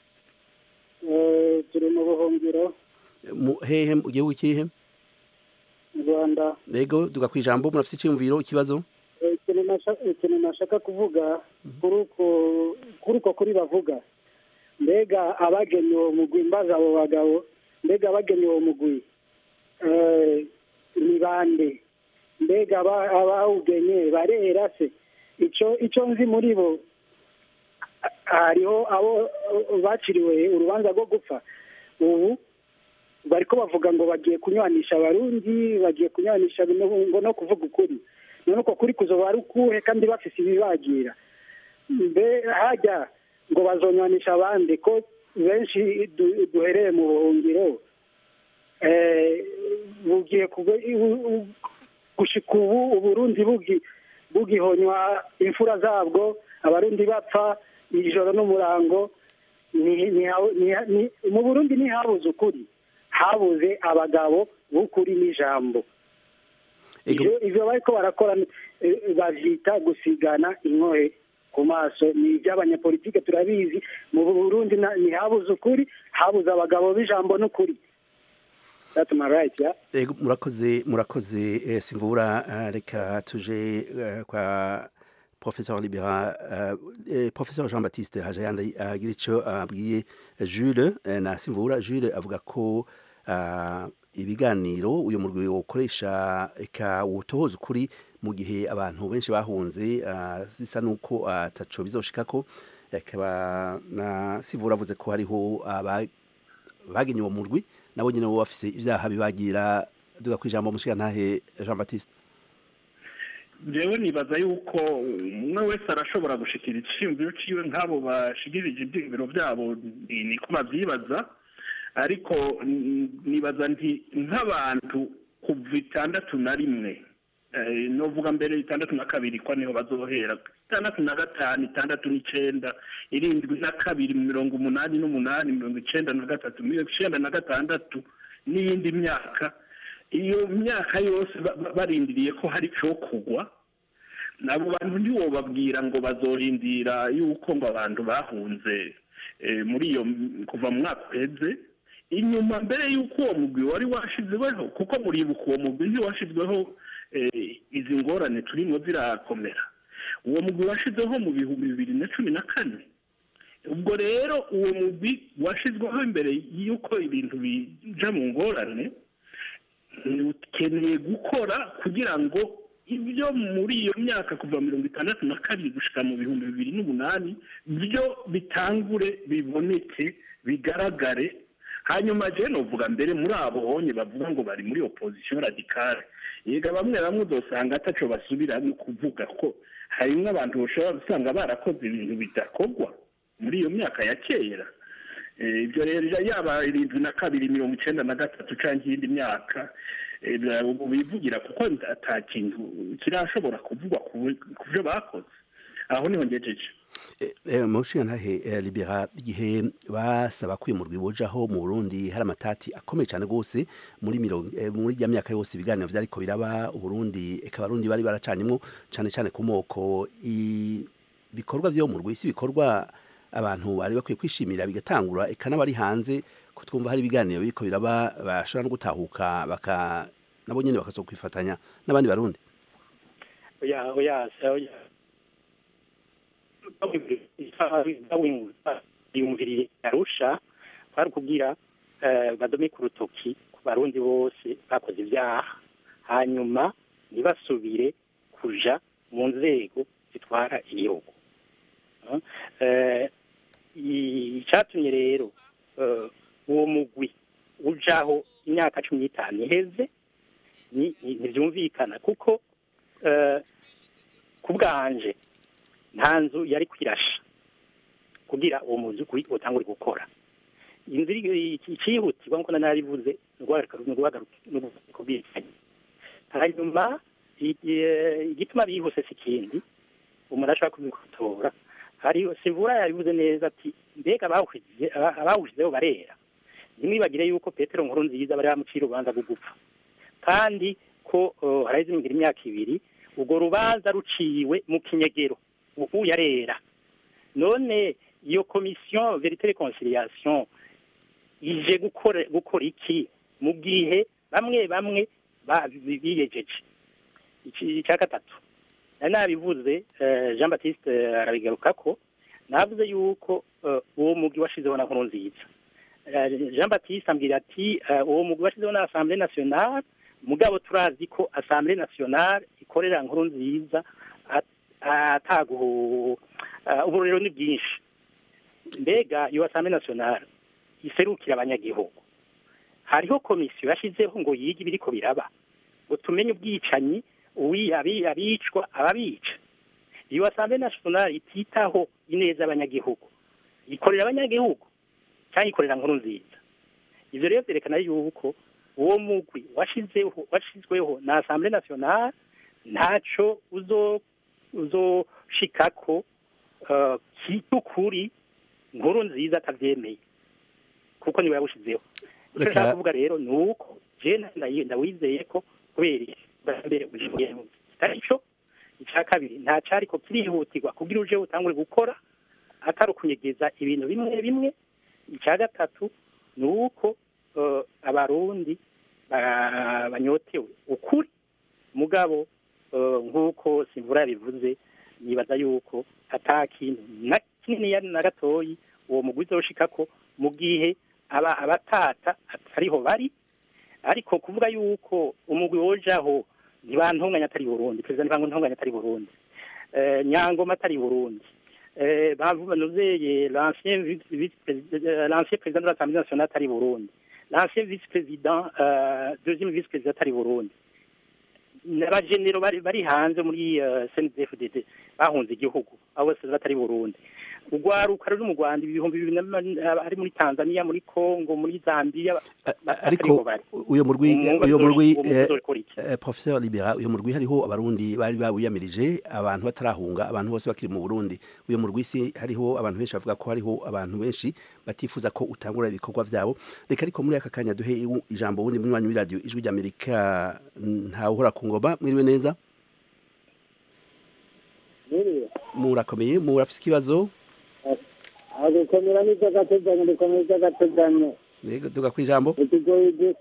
eh, turi mu buhungiro Mu- hehe mu gihugu kihe mu Rwanda. yego duga kwijambo murafise iciyumviro ikibazo Eh, Ikintu nasha- ikintu nashaka kuvuga kuri uko kuri uko kuri bavuga mbega abagennye uwo mugwi mbaza abo bagabo mbega abagennye uwo mugwi eh, ni bande mbega aba- abawugenye barera se ico ico nzi muri bo a- hariho abo eh, baciriwe urubanza rwo gupfa ubu bariko bavuga ngo bagiye kunywanisha abarundi bagiye kunywanisha no- ngo no kuvuga ukuri none uko kuri kuzoba ari ukuhe kandi bafise ibibagira mbe hajya ngo bazonywanisha abandi ko benshi du- duhereye mu buhungiro eh, bugiye kugo- u- u- gushika ubu uburundi bugi bugihonywa imfura zabwo abarundi bapfa ijoro n'umurango ni- ni- ni- ni- mu burundi ntihabuze ukuri habuze abagabo b'ukuri n'ijambo ivyo ivyo bariko barakora eh, bavyita gusigana inkohe ku maso ni ivy'abanyapolitike turabizi mu burundi na- ntihabuze ukuri habuze abagabo b'ijambo n'ukuri That's my right, yeah? Ego, murakoze murakoze eh, simvura eh, reka tuje eh, kwa professeur libera eh, eh, professeur jean baptiste hajayanda agira ico abwiye jules eh, na simvura jules avuga ko ah, ibiganiro uyu murwi wokoresha eka wotohoza ukuri mu gihe abantu benshi bahunze ah, bisa nuko ataco bizoshikako akaba na simvura avuze ko hariho aba bagenye uwo murwi nabo nyine bo bafise ivyaha bibagira duga kwijambo mushika ntahe Jean Baptiste jewe nibaza yuko umwe wese arashobora gushikira iciyumviro ciwe nk'abo bashigirije ivyiyumviro vyabo ni- niko bavyibaza ariko mm, nibaza nti nk'abantu kuva itandatu na rimwe eh, novuga mbere itandatu na kabiri kwa niho bazohera itandatu na gatanu itandatu n'icenda irindwi na kabiri mirongo umunani n'umunani mirongo icenda na gatatu mirongo icenda na gatandatu n'iyindi myaka iyo myaka yose ba- ba- barindiriye ko hari cyo kugwa nabo bantu ntiwobabwira ngo bazorindira yuko ngo abantu bahunze eh, muri iyo m- kuva mu mwaka uheze inyuma mbere y'uko uwo mugwi wari washizweho kuko muribuka uwo mugwi ntiwashizweho eh, izi ngorane turimo zirakomera uwo mugwi washizeho mu bihumbi bibiri na cumi na kane ubwo rero uwo mugwi washizweho imbere y'uko ibintu bija mu ngorane ukeneye gukora kugira ngo ibyo muri iyo myaka kuva mirongo itandatu na kabiri gushika mu bihumbi bibiri n'umunani byo bitangure biboneke bigaragare hanyuma je novuga mbere muri abo honye bavuga ngo bari muri opposition radicale yega bamwe bamwe uzosanga ataco basubira no kuvuga ko harimwo abantu bashobora gusanga barakoze ibintu bidakorwa muri iyo myaka ya kera Eh, ibyo rero yaba irindwi na kabiri mirongo icenda na gatatu canke iyindi myaka eh, bya- ubu bivugira kuko ata kintu kirashobora kuvugwa ku ku byo bakoze aho niho ngejeje mushinga ntahe libera igihe basaba kwimurwa ibujaho mu burundi hari amatati akomeye cyane rwose muri mirongo eh, muri ya myaka yose ibiganiro byariko biraba uburundi eka abarundi bari baracanyemwo cyane cyane ku moko i- ibikorwa vyo mu rwisi bikorwa abantu bari bakwiye kwishimira bigatangura eka n'abari hanze ko twumva hari ibiganiro biriko biraba bashobora no gutahuka baka nabo nyene bakazokwifatanya n'abandi barundi oya oya oya yumviriye arusha kwari kugira eh, badome ku rutoki ku barundi bose bakoze ibyaha hanyuma ntibasubire kuja mu nzego zitwara igihugu Eh, i- icatumye rero eh, uwo mugwi ujaho imyaka cumi n'itanu iheze ni- ni- ntivyumvikana kuko eh, ku bwanje nta nzu yari kwirasha kugira uwo muzukuri utangure gukora inzira icihutirwa nkuko nanabivuze kubwirikanya hanyuma i- i- igituma bihuse si ikindi umuntu ashobora kubikotora hariho sivura yabivuze neza ati mbega abawushize aba- abawushizeho barera ntimwibagire yuko petero nkuru nziza bari bamucira urubanza rwo gupfa kandi ko uh, haraheze imingira imyaka ibiri urwo rubanza ruciwe mu kinyegero ubu yarera none iyo komisiyo verite reconciliation ije gukora gukora iki mu gihe bamwe bamwe ba- bi- biyejeje Iki- icya gatatu nari nabivuze eh, jean baptiste eh, arabigarukako navuze yuko eh, uwo mugwi washizeho na nkuru nziza Eh, jean baptiste ambwira ati eh, uwo mugwi washizeho na assemblée nationale mugabo turazi ko assemblée nationale ikorera nkuru nziza at- ataguhu uh, ubu rero ni bwinshi mbega iyo assemblée nationale iserukira abanyagihugu hariho komisiyo yashizeho ngo yige ibiriko biraba ngo tumenye ubwicanyi uwi- abi- abicwa ababica iyo assemblée nationale ititaho ineza y'abanyagihugu ikorera abanyagihugu cyangwa ikorera nkuru nziza ivyo rero vyerekana yuko uwo mugwi washizeho washizweho na assemblée nationale ntaco uzo uzoshikako uh, cy'ukuri nkuru nziza atavyemeye kuko niwe yawushizeho icyo Reka- nshaka kuvuga rero ni uko je ndayi- ndawizeye ko kubera iki bwa mbere ugiye kitari cyo icya kabiri nta cariko kirihutirwa kugira uje utangure gukora atari ukunyegeza ibintu bimwe bimwe icya gatatu ni uko eh, abarundi ba- banyotewe ukuri mugabo eh, nk'uko simvura yabivuze nibaza yuko ata kintu na kinini na gatoyi uwo mugwi uzoshikako mu gihe aba abatata atariho bari ariko kuvuga yuko umugwi wojaho ntibantunganya atari Burundi perezida ntibantunganya atari Burundi eh, nyangoma atari Burundi eh, bavuga nuzeye l'ancien vice vice président l'ancien président de l'Assemblée nationale atari Burundi l'ancien vice président euh, deuxième vice président atari Burundi n'abagenero bari bari hanze muri uh, CNDD-FDD bahunze igihugu abo bose batari Burundi urwaruka ruri mu Rwanda ibihumbi bibiri na- ari muri Tanzania muri Congo muri Zambia ariko uyo murwi Umwuga uyo uzo- murwi uwo eh, uzokora iki? eh, professeur libera uyo murwi hariho abarundi bari bawiyamirije abantu batarahunga abantu bose bakiri mu Burundi uyo murwi si hariho abantu benshi bavuga ko hariho abantu benshi batifuza ko utangura ibikorwa vyabo reka ariko muri aka kanya duhe iwu- ijambo wundi munywanyi w'iradio ijwi rya Amerika ntawe uhora ku ngoma mwiriwe neza murakomeye murafise ikibazo agukomera n'iby'agateganyo dukomera iby'agateganyo yego duga kwijambo ikigoyi gisa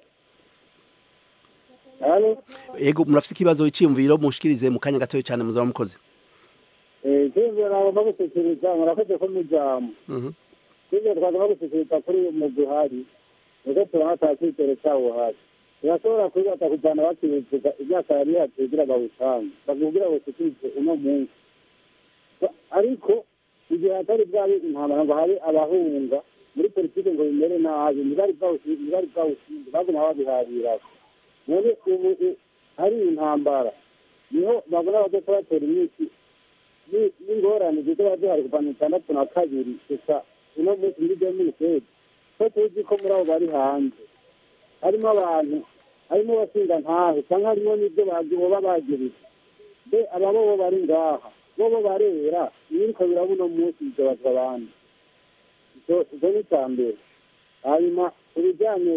hano yego murafise ikibazo iciyumviro mushikirize mu kanya gatoya cyane muzaba mukoze ikindi nagomba gushyikiriza murakoze ko mijambo Mhm. ikindi twagomba gushyikiriza kuri uyu mugwi uhari niko turabona ata cyizere cyawo uhari turashobora kwibata kujyana bakibivuga imyaka yari yatugira bawutange bakubwira ngo ushyikirize uno munsi Ba- ariko igihe hatari bwabi intambara ngo hari abahunga muri politiki ngo bimere nabi ntibari bawusi- ntibari bwawushinze baguma babihariraho none ubu u- hari intambara niho babona badoka batera imiti ni- n'ingorane zizoba zihari kuva mu itandatu na kabiri gusa uno munsi muri deminisedi ko tuzi ko muri abo bari hanze harimo abantu harimo abashinga ntahe cyangwa harimo n'ibyo bazi boba bagirije mbe aba bo bo bari ngaha bo bo barera ibiriko biraba uno munsi bigabazwa abandi icyo icyo ni icya mbere hanyuma ku bijyanye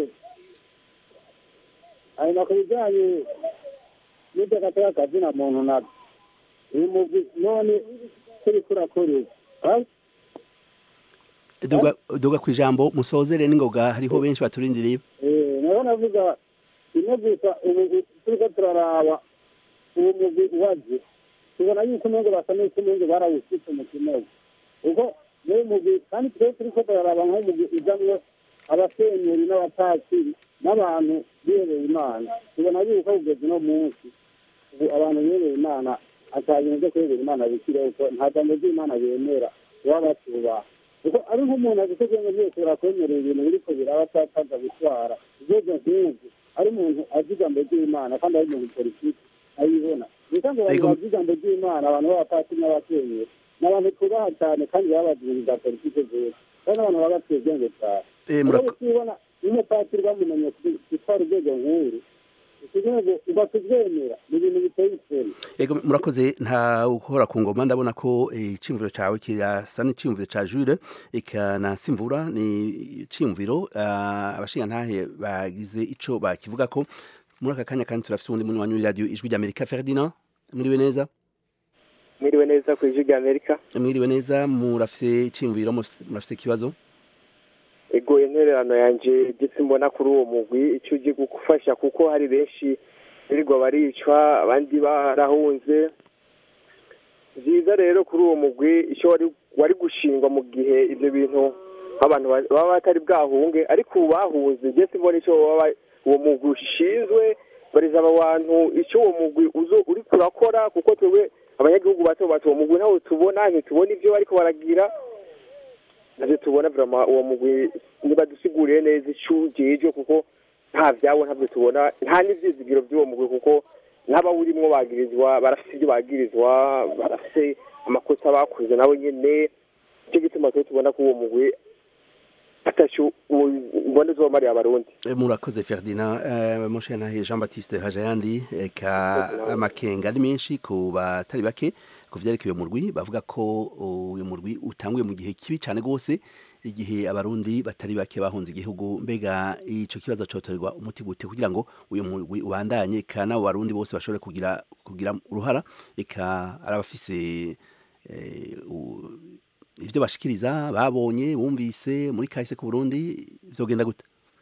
hanyuma ku bijyanye n'iby'agateka kazina muntu nabyo uyu mugwi none turi kurakorera duga duga ku ijambo musozere n'ingoga hariho benshi baturindiriye Eh, naho navuga rimwe gusa ubu turiko turaraba uwo mugwi waje tubona yuko umengo basa n'uko umengo barawusitse mu kinogo ubwo n'uwo mugwi kandi twe turiko turaraba nk'umugwi ujamwo abasenyeri n'abapatiri n'abantu bihereye imana tubona yuko kugeza uno munsi ubu abantu bihereye imana ata bintu byo kwegera imana bikiriho kuko nta jambo ry'imana bemera baba batubaha kuko ari nk'umuntu agikoze ngo byose urakwemerera ibintu biriko biraba atataza gutwara ibyo nk'ubu ari umuntu azi ijambo ry'imana kandi ari umuntu politiki ayibona bisa ngo abantu Ego- bazi ijambo ry'imana abantu b'abapatiri n'abasenyeri ni abantu tubaha cyane kandi baba bazi ibintu bya politiki zose kandi abantu baba baciye ubwenge cyane Eh, rero murako- tubona n'umupatiri bamumenye gutwara urwego nk'uru ikibazo ugatubwemera ni ibintu biteye isoni Ego murakoze nta ukora ku ngoma ndabona ko eh, iciyumviro cawe kirasa n'iciyumviro ca Jules ikanasimvura ni iciyumviro ah, abashinga ntahe bagize ico bakivuga ko muri aka kanya kandi turafise uwundi munywanyi w'iradiyo ijwi ry'Amerika Ferdinand mwiriwe neza mwiriwe neza ku ijwi rya amerika mwiriwe neza murafise iciyumviro murafise murafise ikibazo ego intererano yanjye gitse mbona kuri uwo mugwi icyo ugiye gufasha kuko hari benshi birirwa baricwa abandi barahunze byiza rero kuri uwo mugwi icyo wari wari gushingwa mu gihe ibyo bintu abantu ba- baba batari bwahunge ariko ubu bahunze gitse mbona icyo waba uwo mugwi ushinzwe bariza aba bantu icyo uwo mugwi uzo uri kurakora kuko twebwe abanyagihugu bato bato uwo mugwi ntawo tubona ntitubona ibyo bariko baragira navyo tubona vraiment uwo mugwi nibadusiguriye neza ico ujejwe kuko nta vyabo ntavyo tubona nta n'ivyizigiro vy'uwo mugwi kuko n'abawurimwo bagirizwa barafise ivyo bagirizwa barafise amakosa bakoze nabo nyene nico gituma twe tubona ko uwo mugwi ataco mbona uzomariye abarundi Eh, murakoze Ferdinand eh, mushinga ntahe Jean Baptiste Hajayandi eka amakenga ari menshi ku batari bake ku vyerekeye uyu murwi bavuga ko uyu murwi utanguye mu gihe kibi cane gose igihe abarundi batari bake bahunze igihugu mbega ico kibazo cotorerwa umuti gute kugira ngo uyu murwi ubandanye eka n'abo barundi bose bashobore kugira kugira uruhara eka arabafise eh, u- ivyo bashikiriza babonye bumvise muri kahise ku Burundi vyogenda gute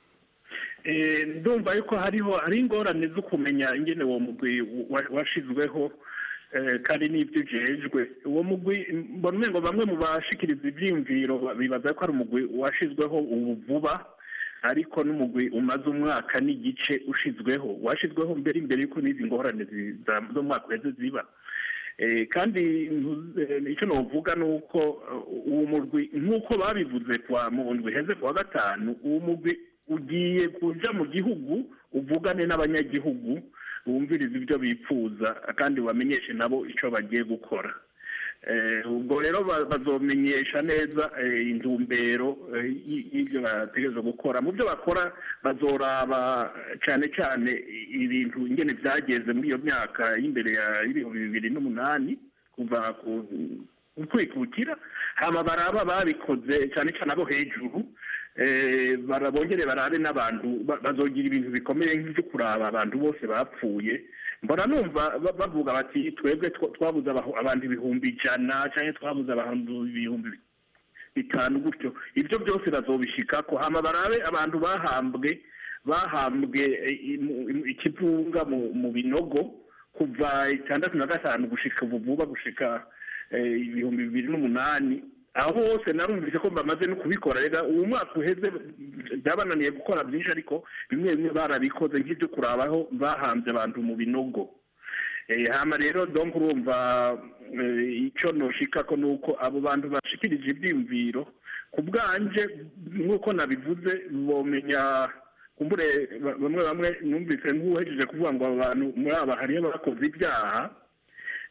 Eh, ndumva yuko hariho hari ingorane zo kumenya ingene uwo mugwi wa- washizweho eh, kandi n'ibyo ujejwe uwo mugwi mbona umengo bamwe mu bashikiriza ivyiyumviro bibaza ko ari umugwi washizweho ubu vuba ariko n'umugwi umaze umwaka n'igice ushizweho washizweho mbere imbere yuko n'izi ngorane zi- za- zo mu mwaka uheze ziba Eh, kandi ntu- eh, icyo novuga ni uko eh, uwo mugwi nk'uko babivuze kwa mu ndwi heze kuwa gatanu uwo mugwi ugiye kuja mu gihugu uvugane n'abanyagihugu bumviriza ibyo bipfuza kandi bamenyeshe nabo icyo bagiye gukora Eh, ubwo rero ba- bazomenyesha neza eh, intumbero eh, y- y'ibyo bategereza gukora mu byo bakora bazoraba cyane cyane i- ibintu ingene byagenze muri iyo myaka y'imbere ya y'ibihumbi bibiri n'umunani kuva ku ku kwikukira hama baraba babikoze cyane cyane abo hejuru eh, bara- bongere barabe n'abantu ba- bazogira ibintu bikomeye nk'ibyo kuraba abantu bose bapfuye mbona numva ba- bavuga bati twebwe twa- twabuze abahu- abantu ibihumbi ijana cyangwa twabuze abantu ibihumbi bitanu gutyo ibyo byose bazobishikako hama barabe abantu bahambwe bahambwe eh, imu- imu- ikivunga mu mu binogo kuva itandatu na gatanu gushika ubu vuba gushika eh, ibihumbi bibiri n'umunani aho hose narumvise ko bamaze no kubikora rega uwo mwaka uheze byabananiye gukora byinshi ariko bimwe bimwe barabikoze nk'ibyo kurabaho bahambye abantu mu binogo Eh, hama rero donc urumva eh, ico noshika ko nuko abo bantu bashikirije ivyiyumviro ku bwanje nk'uko nabivuze bomenya kumbure ba- bamwe bamwe numvise nk'uhejeje kuvuga ngo abo bantu muri aba hariyo bakoze ibyaha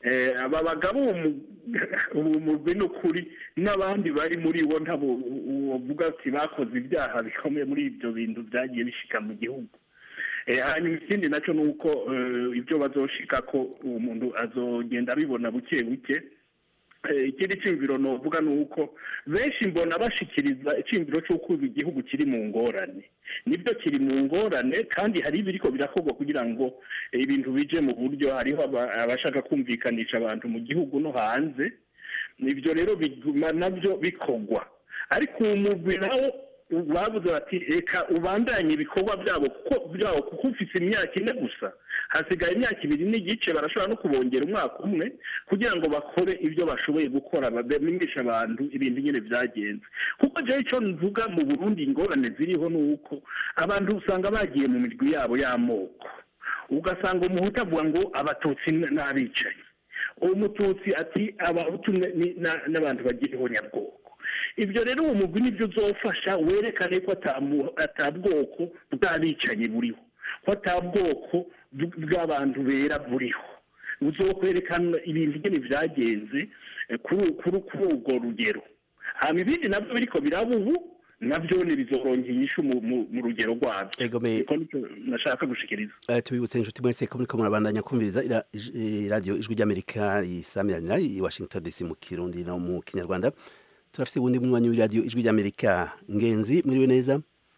Eh, aba bagabo ubu mugwi n'ukuri n'abandi bari muri bo ntabo uvuga ati bakoze ibyaha bikomeye muri ibyo bintu byagiye bishika mu gihugu Eh, hanyuma ikindi nacyo ni uko eh, ibyo bazoshika ko uwo muntu azogenda abibona buke buke Eh, ikindi cyumviro novuga ni uko benshi mbona bashikiriza icyumviro cy'uko ubu igihugu kiri mu ngorane nibyo kiri mu ngorane kandi hari ibiriko birakorwa kugira ngo eh, ibintu bije mu buryo hariho aba- abashaka kumvikanisha abantu mu gihugu no hanze ibyo rero biguma nabyo bikorwa ariko uwo mugwi nawo babuze bati reka ubandanye ibikorwa byabo kuko byabo kuko ufite imyaka ine gusa hasigaye imyaka ibiri n'igice barashobora no kubongera umwaka umwe kugira ngo bakore ibyo bashoboye gukora bamenyeshe abantu ibintu nyine byagenze kuko jewe icyo mvuga mu burundi ingorane ziriho ni uko abantu usanga bagiye mu mirwi yabo y'amoko ugasanga umuhutu avuga ngo abatutsi n'abicaye uwo mututsi ati abahutu ni- na- n'abantu bagiriho nyabwoko ibyo rero uwo mugwi nibyo uzofasha werekane ko atamu- atabwoko bw'abicanyi buriho ko atabwoko bw- bw'abantu bera buriho uzokwerekana ibintu nyine byagenze eh, kuri kuri kuri urwo rugero hanyuma ibindi nabyo biriko biraba ubu nabyo ntibizorongera inyishu mu- mu- mu rugero rwabyo Egome. niko nicyo nashaka gushikiriza Eh, tubibutse inshuti mwese ko muriko murabandanya kumviriza ira- ij- eh, radio ijwi ry'amerika risamiranira i washington dc mu kirundi no mu kinyarwanda turafise ubundi munywanyi w'iradio ijwi ry'amerika ngenzi mwiriwe neza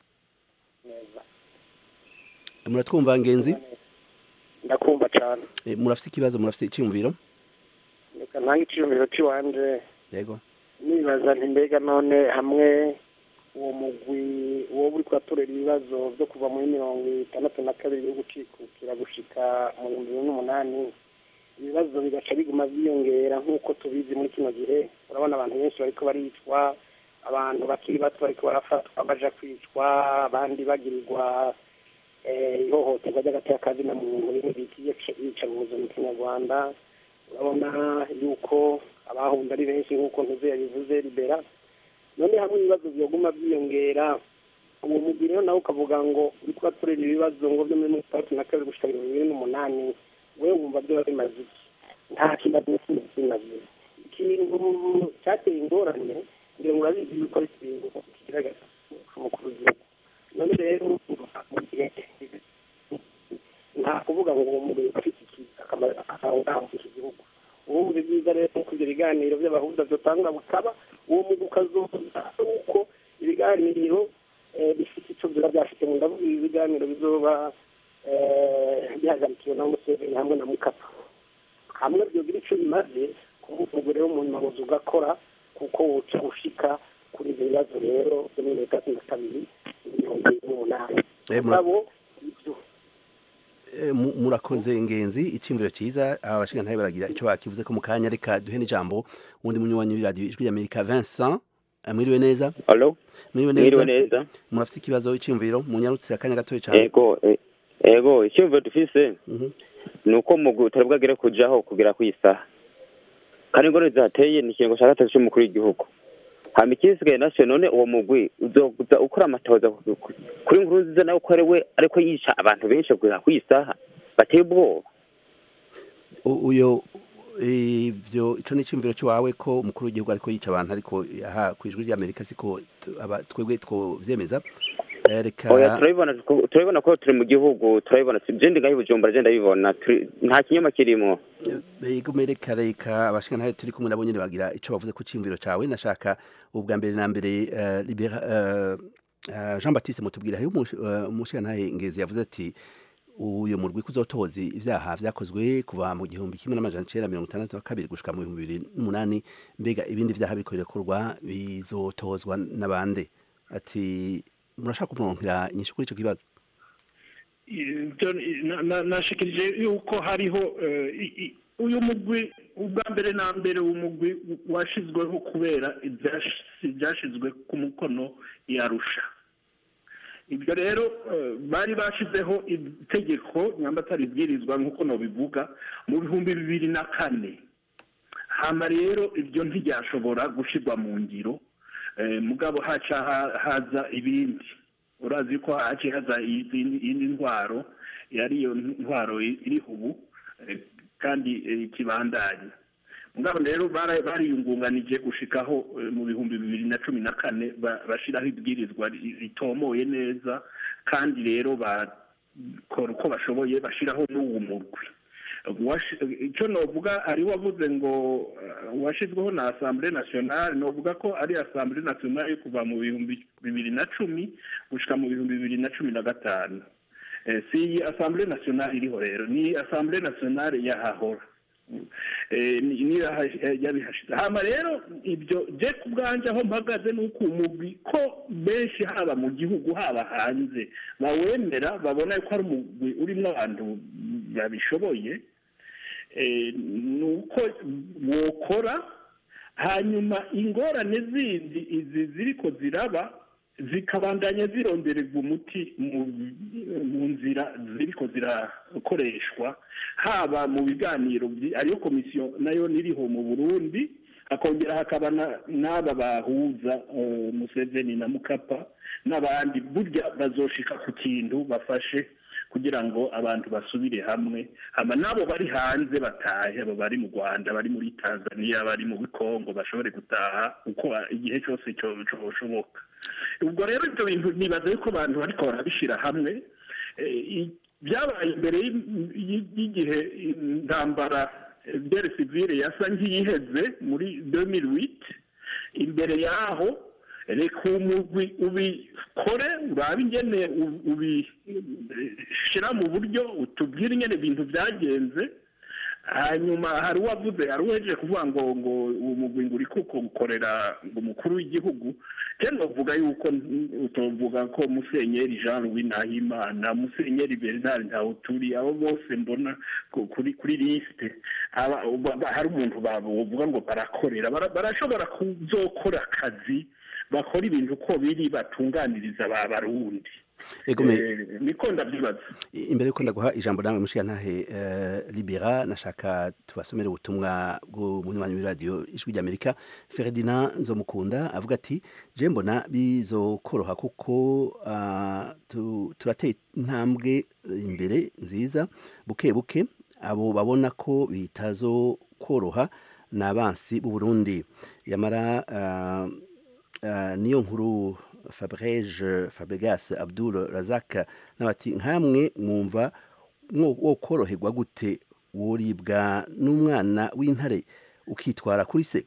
muratwumva ngenzi ndakumva cyane Eh, murafise ikibazo murafise iciyumviro reka ntange icyiyumviro cy'iwanje yego nibaza nti mbega none hamwe uwo mugwi uwo uri kubatorera ibibazo byo kuva muri mirongo itandatu na kabiri yo gucikukira gushika mu bihumbi bibiri n'umunani ibibazo bigaca biguma byiyongera nk'uko tubizi muri kino gihe urabona abantu benshi bariko baricwa abantu bakiri bato bariko barafatwa baja kwicwa abandi bagirirwa eh, ihohoterwa ry'agateakazi na muntu bimwe bita iyicarubozo mu kinyarwanda urabona yuko abahunze ari benshi nk'uko ntuze yabivuze libera none hamwe ibibazo byoguma byiyongera uwo mugwi rero nawe ukavuga ngo uri kubatorera ibibazo ngo byo muri mirongo itandatu na kabiri gushika mirongo ibiri n'umunani we wumva byo bimaze iki nta kibazo na kimwe kimaze ikintu cyateye ingorane ngira ngo urabizi yuko ari ikintu kigaragaza umukuru w'igihugu none rero mu gihe nta kuvuga ngo uwo mugwi afite iki- akamaro akamaro ngaho iki gihugu ubu ni byiza rero ko ibyo biganiro by'abahuza byotangura bukaba uwo mugwi ukazoza uko ibiganiro eh, bifite icyo biba byafite mu ndavuga ibi biganiro bizoba eh, bihagarikiwe na museveni hamwe na mukapa hamwe byogira icyo bimaze kuba umugore wo mu nyuma muzi ugakora kuko wuca ushika kuri ibyo bibazo rero byo muri leta cumi na kabiri mirongo irindwi n'umunani Eh, mura- mugabo ibyo Eh, mu- murakoze ngenzi iciyumviro ciza abashinga ntabe baragira ico bakivuze ko mu kanya reka duhe n'ijambo wundi munywanyi w'iradio ijwi ry'amerika Vincent Eh, mwiriwe neza Allo? mwiriwe Mwiriwe neza neza. murafise ikibazo iciyumviro munyarutse akanya gatoya cyane Ego, e- ego, icyumviro dufise ni uko mugwi utari bwagere kujaho kugera ku isaha. Kandi ingorane zihateye ni ikiringo cya gatatu cy'umukuru w'igihugu. Hama ikisigaye nacyo none uwo mugwi uzoza ukora amatohoza ku- ku- kuri nkuru nziza nawe ko ari we ariko yica abantu benshi kugera ku isaha bateye ubwoba. U- uyo ivyo ico ni iciyumviro ciwawe ko umukuru w'igihugu ariko yica abantu ariko aha kwijwi ry'amerika siko tu- aba- twebwe twovyemeza Eh, reka Oya turabibona ko- turabibona ko turi mu gihugu turabibona je ndi ngaho i Bujumbura je ndabibona turi- nta kinyoma kirimo. Igume reka reka abashinga ntayo turi kumwe nabo nyene bagira ico bavuze ku cimviro cawe nashaka ubwa mbere na mbere eh, Libera eh, eh, Jean Baptiste mutubwira hari umushinga ntaye ngezi yavuze ati uyo murwi kuzotoza ivyaha vyakozwe kuva mu gihumbi kimwe n'amajana icenda mirongo itandatu na kabiri gushika mu bihumbi bibiri n'umunani mbega ibindi vyaha biriko birakorwa bizotozwa n'abande ati murashaka kumuronkera inyishu kuri ico kibazo Ibyo na- na- nashikirije yuko hariho eh, i- i- uyu mugwi ubwa mbere na mbere umugwi washizweho kubera ibyash- ibyashizwe ku mukono yarusha ibyo rero eh, bari bashizeho itegeko nyamba atari ibwirizwa nk'uko nobivuga mu bihumbi bibiri na kane hama rero ibyo ntibyashobora gushirwa mu ngiro eh, mugabo haca ha- haza ibindi urazi ko haciye haza izindi iyindi ntwaro yari iyo ntwaro iriho ubu eh, kandi eh, kibandanya mugabo rero bara- bariyungunganije gushikaho eh, mu bihumbi bibiri na cumi na kane ba- bashiraho ibwirizwa ri- ritomoye neza kandi rero bakora uko bashoboye bashiraho n'uwo murwi Washi- icyo novuga ari wavuze ngo uh, washizweho na assemblée nationale novuga ko ari assemblée nationale yo kuva mu bihumbi bibiri na cumi gushika mu bihumbi bibiri na cumi na gatanu Eh, si iyi assemblée nationale iriho rero ni assemblée nationale yahahora Eh, ni- ni yaha- eh, yabihashize hama rero ibyo je ku bwanje aho mpagaze ni uko umugwi ko benshi haba mu gihugu haba hanze bawemera babona ko ari umugwi urimo abantu babishoboye eh, ni uko wokora hanyuma ingorane zindi izi ziriko ziraba zikabandanya zirondererwa umuti mu- mu nzira ziriko zirakoreshwa haba mu biganiro byi- ariyo komisiyo nayo niriho mu burundi hakongera hakaba na- n'aba bahuza eh, museveni na mukapa n'abandi burya bazoshika ku kintu bafashe kugira ngo abantu basubire hamwe hama n'abo bari hanze batahe abo bari mu rwanda bari muri tanzania bari mu kongo bashobore gutaha uko igihe cyose cyo- cyoshoboka ubwo rero ibyo bintu nibaza yuko abantu bariko barabishyira hamwe Eh, i- byabaye imbere y'i- y'i- y'igihe intambara dere sivile yasa nk'iyiheze muri 2008 imbere yaho reka umugwi ubikore urabe ingene u- ubishyira mu buryo utubwire ingene ibintu byagenze hanyuma hari uwavuze hari uwejeje kuvuga ngo ngo uwo mugwi ngo uri kuko gukorera ngo umukuru w'igihugu cyane bavuga yuko tuvuga ko musenyeri jean louis nahimana musenyeri bernard ntawuturi abo bose mbona ku- kuri kuri lisite aba- ba- hari umuntu bavuga ngo barakorera Bara- barashobora kuzokora akazi bakora ibintu uko biri batunganiriza ba barundi Ego me- Eh, niko ndabyibaza imbere yuko ndaguha ijambo nawe mushiyantahe uh, libera nashaka tubasomere ubutumwa bw'umunywanyi w'iradiyo ijwi ry'amerika ferdinand nzomukunda avuga ati je mbona bizokoroha kuko uh, tu, turateye intambwe imbere nziza buke buke abo babona ko bitazokoroha ni abansi b'u burundi yamara uh, uh, niyo nkuru fabrege fabregas abdul razak n'abati nkamwe mwumva mwo- wo koroherwa gute woribwa n'umwana w'intare ukitwara kuri se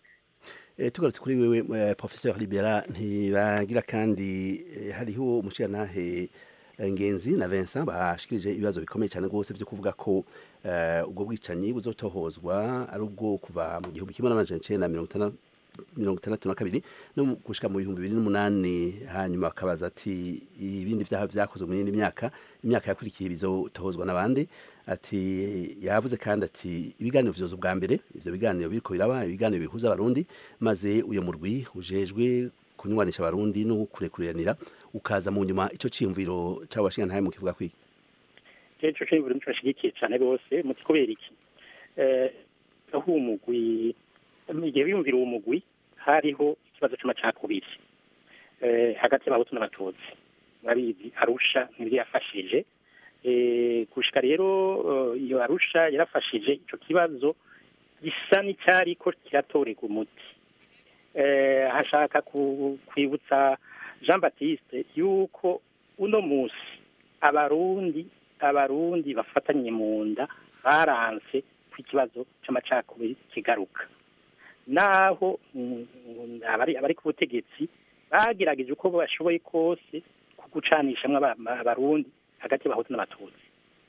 Eh, tugarutse kuri wewe eh, professeur libera ntibagira kandi eh, hariho umushirantahe eh, ngenzi na Vincent bashikirije ibibazo bikomeye cyane rwose byo kuvuga ko eh, ubwo bwicanyi buzotohozwa ari ubwo kuva mu gihumbi kimwe n'amajana icenda na mirongo itandatu mirongo itandatu na kabiri no mu- gushika mu bihumbi bibiri n'umunani hanyuma akabaza ati ibindi byaha byakozwe mu yindi myaka imyaka yakurikiye bizotohozwa n'abandi ati yavuze kandi ati ibiganiro vyoza ubwa mbere ivyo biganiro biriko biraba ibiganiro bihuza abarundi maze uyo murwi ujejwe kunywanisha abarundi no kurekuriranira ukaza mu nyuma ico ciyumviro cabo bashingantahe mu kivuga kwiki ico cyo buri bashyigikiye cyane bose muti kubera iki Eh, aho umugwi igihe biyumvira uwo mugwi hariho ikibazo c'amacakubiri Eh, hagati y'abahutu n'abatutsi murabizi arusha nibyo yafashije Eh, gushika rero eh, iyo arusha yarafashije ico kibazo gisa n'icyariko kiratorerwa umuti Eh, hashaka ku- kwibutsa jean baptiste yuko uno musi abarundi abarundi bafatanye mu nda baranse ku ikibazo c'amacakubiri kigaruka naho mm, mm, abari abari ku butegetsi bagerageje uko bashoboye kose ku gucanishamwo aba- abarundi hagati y'abahutu n'abatutsi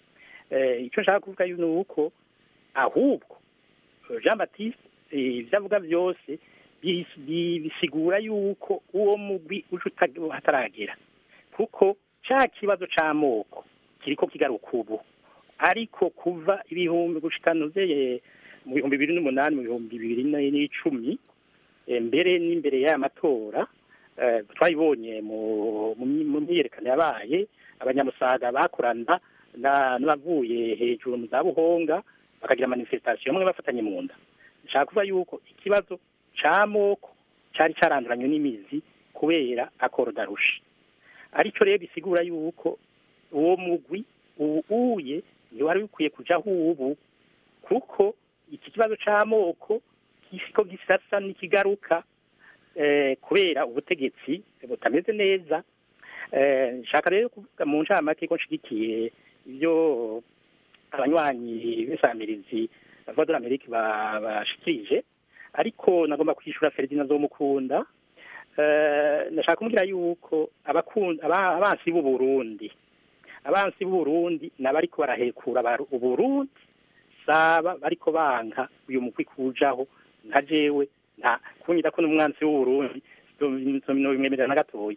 Eh, icyo nshaka kuvuga ni uko ahubwo jean baptiste eh, ibyo avuga byose bis- bi- bisigura yuko uwo mugwi uje uta- hataragera kuko ca kibazo c'amoko kiriko kigaruka ubu ariko kuva ibihumbi gushika nuzeye mu bihumbi bibiri n'umunani mu bihumbi bibiri na- n'icumi eh, mbere n'imbere y'aya matora eh, twabibonye mu mu myi- mu myiyerekano yabaye abanyamusaga bakorana na- n'abavuye hejuru mu za buhonga bakagira manifestation bamwe bafatanye mu nda nshaka kuvuga yuko ikibazo c'amoko cari caranduranywe n'imizi kubera akoro darusha arico rero bisigura yuko uwo mugwi ubu uye ntiwari bikwiye kujaho ubu kuko iki kibazo c'amoko ko gisasa n'ikigaruka eh, kubera ubutegetsi butameze neza Eh, nshaka rero kuvuga mu ncamake ko nshigikiye ibyo abanywanyi b'insamirizi bavuga dore amerika ba- bashikirije ariko nagomba kwishura feridina zomukunda Eh, ndashaka kumubwira yuko abakunda aba- abansi b'u Burundi abansi b'u Burundi nabariko barahekura abaru- uburundi saba bariko banka uyu mugwi kujaho nka jewe nta kunyita ko n'umwansi w'u Burundi bimwemerera na gatoya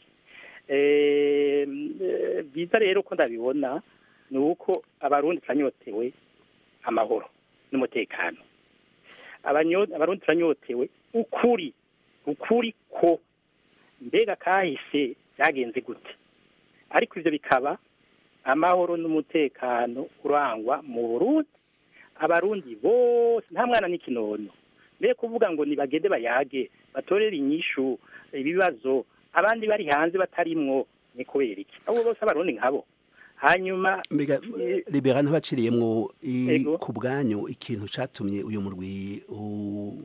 Eh, eh, byiza rero ko ndabibona ni uko abarundi turanyotewe amahoro n'umutekano Abanyo- abarundi turanyotewe ukuri ukuri ko mbega kahise byagenze gute ariko ivyo bikaba amahoro n'umutekano urangwa mu burundi abarundi bose nta mwana n'ikinono mbere kuvuga ngo nibagende bayage batorere inyishu ibibazo abandi bari hanze batarimwo ni kubera iki abo bose abarundi nkabo hanyuma mbega libera ntibaciriyemwo i- Ego. ku bwanyu ikintu catumye uyu murwi u-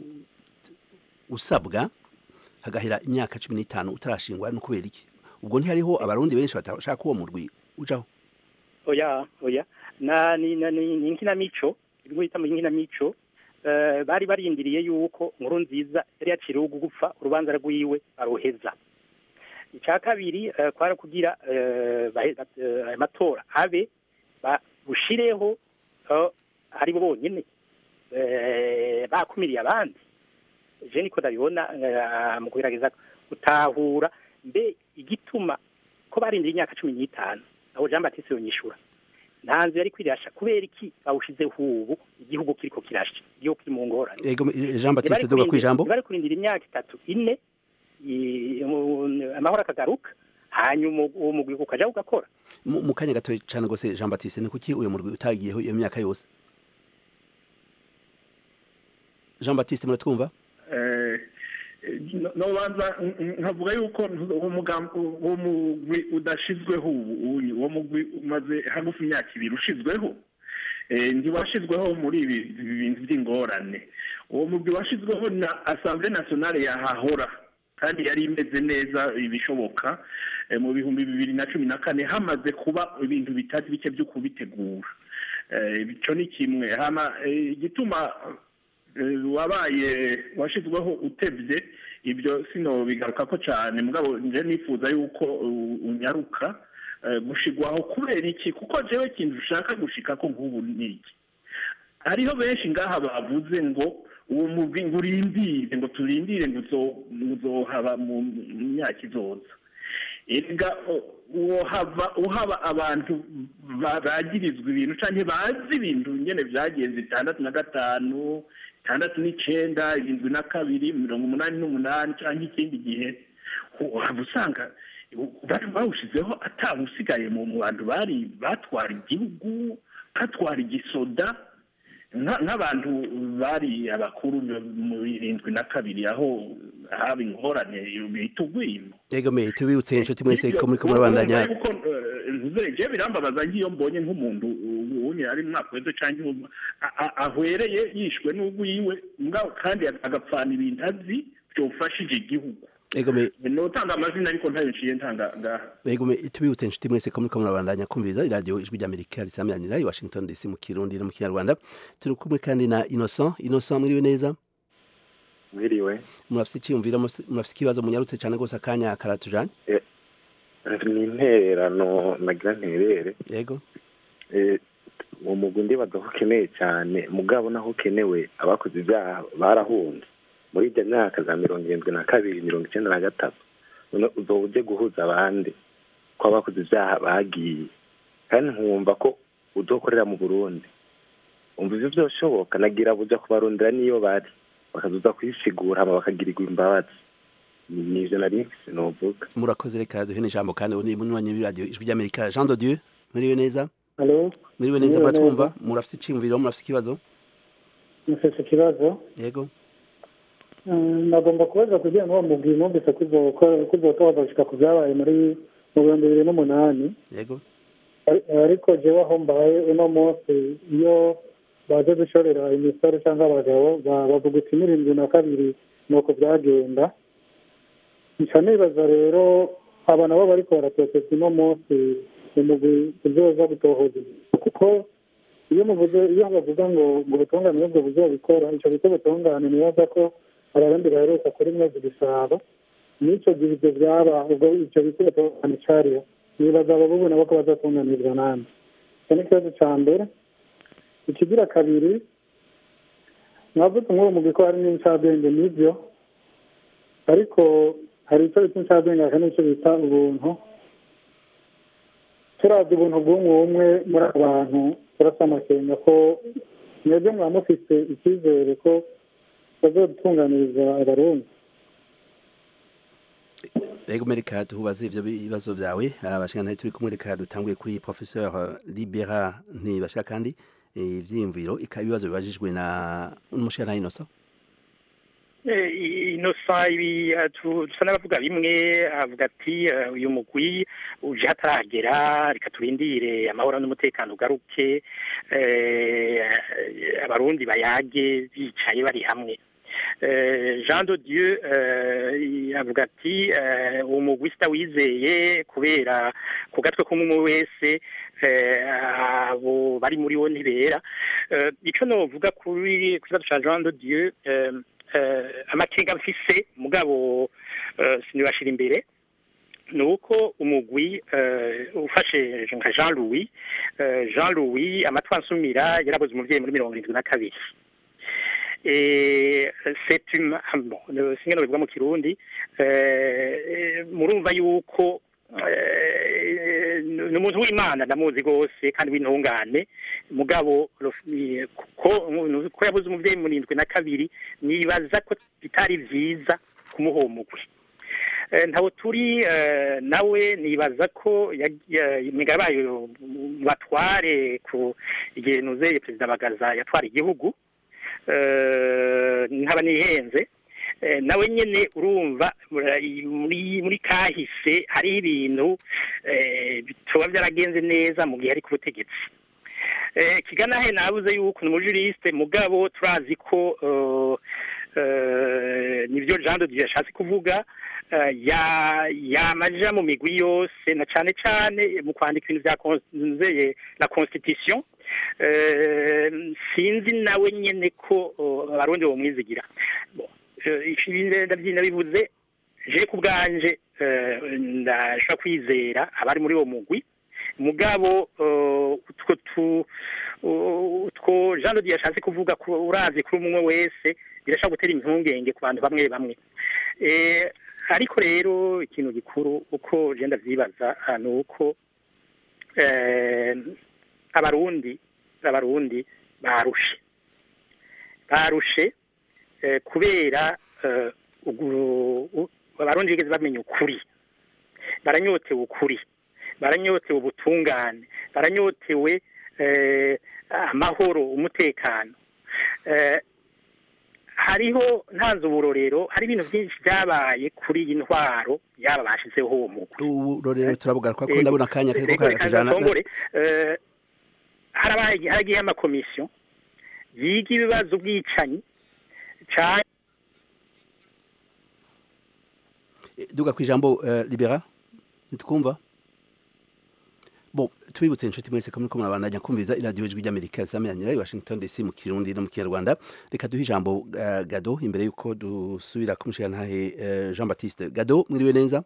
usabwa hagahera imyaka cumi n'itanu utarashingwa no kubera iki ubwo ntihariho abarundi benshi batashaka ko uwo murwi ujaho oya oya na ni na ni ni inkinamico ibyo bita mu inkinamico eh, bari barindiriye yuko nkuru nziza yari yaciriwe gupfa urubanza rwiwe aruheza icya kabiri eh, kwari kugira eh, bahe- eh, aya matora abe bushireho ari bo bonyine eh, bakumiriye abandi je niko ndabibona eh, mu kugerageza gutahura mbe igituma ko barindiriye imyaka cumi n'itanu aho jean batiste yonyishura nta nzu yari kwirasha kubera iki bawushizeho ubu igihugu kiriko kirasha igihugu kiri mu ngorane Ego Jean Baptiste duga kwijambo bari kurindira imyaka itatu ine i- mu- amahoro akagaruka hanyuma uwo mugwi ukaja ugakora mu mu kanya gato cyane gose Jean Baptiste ni kuki uyu murwi utagiyeho iyo myaka yose Jean Baptiste muratwumva Eh, no- nobanza n- nkavuga yuko uwo mugambi uwo mugwi udashizweho ubu uyu uwo mugwi umaze hagufi imyaka ibiri ushizweho Eh, ntiwashizweho muri ibi ibi bintu by'ingorane uwo mugwi washizweho na assemblée nationale yahahora kandi yari imeze neza ibishoboka eh, mu bihumbi bibiri na cumi na kane hamaze kuba ibintu bitari bike byo kubitegura Eh, ico ni kimwe hama eh, igituma eh, wabaye washizweho utevye ibyo sino bigaruka ko cyane mugabo nje nifuza yuko uh, unyaruka eh, gushigwaho kubera iki kuko jewe ikintu ushaka gushika ko nk'ubu ni iki hariho benshi ngaha bavuze ngo uwo mugwi ngo urindire ngo turindire ngo uzo- uzohaba mu mu myaka izoza erega uwo hava uhaba abantu ba- bagirizwa ibintu canke bazi ibintu nyene vyagenze itandatu na gatanu itandatu n'icenda irindwi na kabiri mirongo umunani n'umunani canke ikindi gihe uhava usanga bari bawushizeho atawusigaye mu mu bantu bari batwara igihugu batwara igisoda nka- nk'abantu bari abakuru mu irindwi na kabiri aho haba ingorane bita ugwimo Ego me tubibutse inshuti mwese ko muri ko murabandanya ntuzeje birambabaza ngiyo mbonye nk'umuntu ubunye ari mu mwaka weze canke ubu, a- a- ahwereye yishwe n'ugwiwe mugabo kandi agapfana ibintu azi byofashije igihugu Ego me notanga amazina ariko ntayo nciye ntanga ngaha Ego me tubibutse inshuti mwese ko muri ko murabandanya kumviriza radio ijwi ry'Amerika risamyanira i Washington DC mu Kirundi no mu Kinyarwanda turi kumwe kandi na Innocent Innocent mwiriwe neza mwiriwe murafite icyumviro murafite ikibazo munyarutse cyane gose akanya karatujanye ni intererano nagira nterere Yego Eh, uwo mugwi ndibaza ko ukeneye cyane mugabo naho ukenewe abakoze ibyaha barahunze muri ibyo myaka za mirongo irindwi na kabiri mirongo icyenda na gatatu none uzoba uje guhuza abandi ko abakoze ibyaha bagiye kandi nkumva ko uzokorera mu burundi umva ivyo vyoshoboka nagira buja kubarondera niyo bari bakazuza kwisigura hama bakagirirwa imbabazi Ni- nivyo nari mfise novuga murakoze reka duhe n'ijambo kandi ubu ni munywanyi w'iradio ijwi ry'Amerika Jean de Dieu mwiriwe neza Halo, mwiriwe neza Mwiriwe muratwumva murafite icyumviro murafite ikibazo mufise ikibazo Yego Mm, nagomba kubaza kugira ngo mubwire numvise ko uzotora ko uzotora gushika ku byabaye muri mu bihumbi bibiri n'umunani Yego Ari- ariko jewe aho mbaye uno munsi iyo baje gushorera imisore cyangwa abagabo ba- bavuga uti n'irindwi na kabiri ni uko byagenda nca nibaza rero aba nabo bariko baratoteza uno munsi umugwi uzoza gutohoza kuko iyo muvuze iyo bavuga ngo ngo ubutungane nibwo buzobikora ico bita ubutungane nibaza ko abarundi baheruka kuri mwezi gisabo n'ico gihe ivyo vyaba ubwo ico bita ubutungane cariho nibaza abo bubu nabo ko bazatunganizwa nande icyo ni ikibazo ca mbere ikigira kabiri mwavuze nk'uwo mugwi ko hari n'incabwenge n'ivyo ariko hari icyo bita incabwenge hakaba n'icyo bita ubuntu turavye ubuntu bw'umwe umwe muri abo bantu turasa amakenga ko mwebwe mwaba mufise icyizere ko bazodutunganiriza abarundi Ego mereka tubaze ivyo bibazo vyawe abashikana turi kumwe reka dutanguye kuri professeur Libera ntibashira kandi eh, ivyiyumviro ikaba ibibazo bibajijwe na umushana Innocent Eh, inosa ibi eh, tu- dusa n'abavuga bimwe avuga ati eh, uyu mugwi uje hataragera reka turindire amahoro n'umutekano ugaruke eh, abarundi bayage bicaye bari hamwe Eh, Jean de Dieu eh, avuga ati eh, uwo mugwi sitawizeye kubera ku gatwe k'umwe wese eh, abo bari muri wo ntibera Eh, ico novuga kuri ku kibazo ca Jean de Dieu eh, eh, amakenga mfise mugabo eh, sinibashira imbere ni uko umugwi eh, ufashe nka Jean Louis eh, Jean Louis amatwi ansumira yarabuze umuvyeyi muri mirongo irindwi na kabiri et c'est une bon singe no bivuga mu kirundi eh, murumva yuko eh, ni umuntu w'imana ndamuzi rwose kandi w'intungane mugabo rof- ko ko yabuze umuvyeyi mu rindwi na kabiri nibaza ko bitari vyiza kumuha uwo mugwi Eh, ntawo turi eh, nawe nibaza ko imigabo yayo mu batware ku igihe nuzeye perezida bagaza yatwara igihugu eh, nkaba nihenze Eh, nawe nyene urumva muri muri- muri kahise hariho ibintu eh, bitoba byaragenze neza mu gihe ari ku butegetsi Eh, kiganahe nabuze yuko ni umujuriste mugabo turazi ko eh, eh, nivyo Jean de Dieu yashatse kuvuga eh, ya yamaja mu migwi yose na cane cane mu kwandika ibintu vyakonzeye la constitution eh, sinzi nawe nyene ko eh, abarundi bomwizigira Bon, eh, ibi ndavyina bivuze je ku bwanje eh, ndashobora kwizera abari muri uwo mugwi mugabo eh, utwo tu uh, utwo Jean de Dieu yashatse kuvuga ko uravye kuri umwe wese birashobora gutera impungenge ku bantu bamwe bamwe eh, ariko rero ikintu gikuru uko je ndavyibaza ah, ni uko eh, abarundi abarundi barushe barushe eh, kubera eh, ugu- u- abarundi bigeze bamenya ukuri baranyotewe ukuri baranyotewe ubutungane baranyotewe eh, amahoro umutekano eh, hariho ntanze uburorero hari ibintu byinshi byabaye kuri iyi ntwaro yaba bashizeho uwo mugwi ubu rero turabugaruka ko Yego. ndabona akanya kariko Reka reka karatujana nsongore. Eh, harabaye haragiye amakomisiyo yiga ibibazo bwicanyi cyane duga ku ijambo eh, libera nitwumva bon tubibutse inshuti mwese ko muriko murabandanya kumviriza iradiyo ijwi ry'amerika risameranira i washington dc mu kirundi no mu kinyarwanda reka duhe ijambo eh, gado imbere y'uko dusubira kumushirantahe eh, jean baptiste gado mwiriwe neza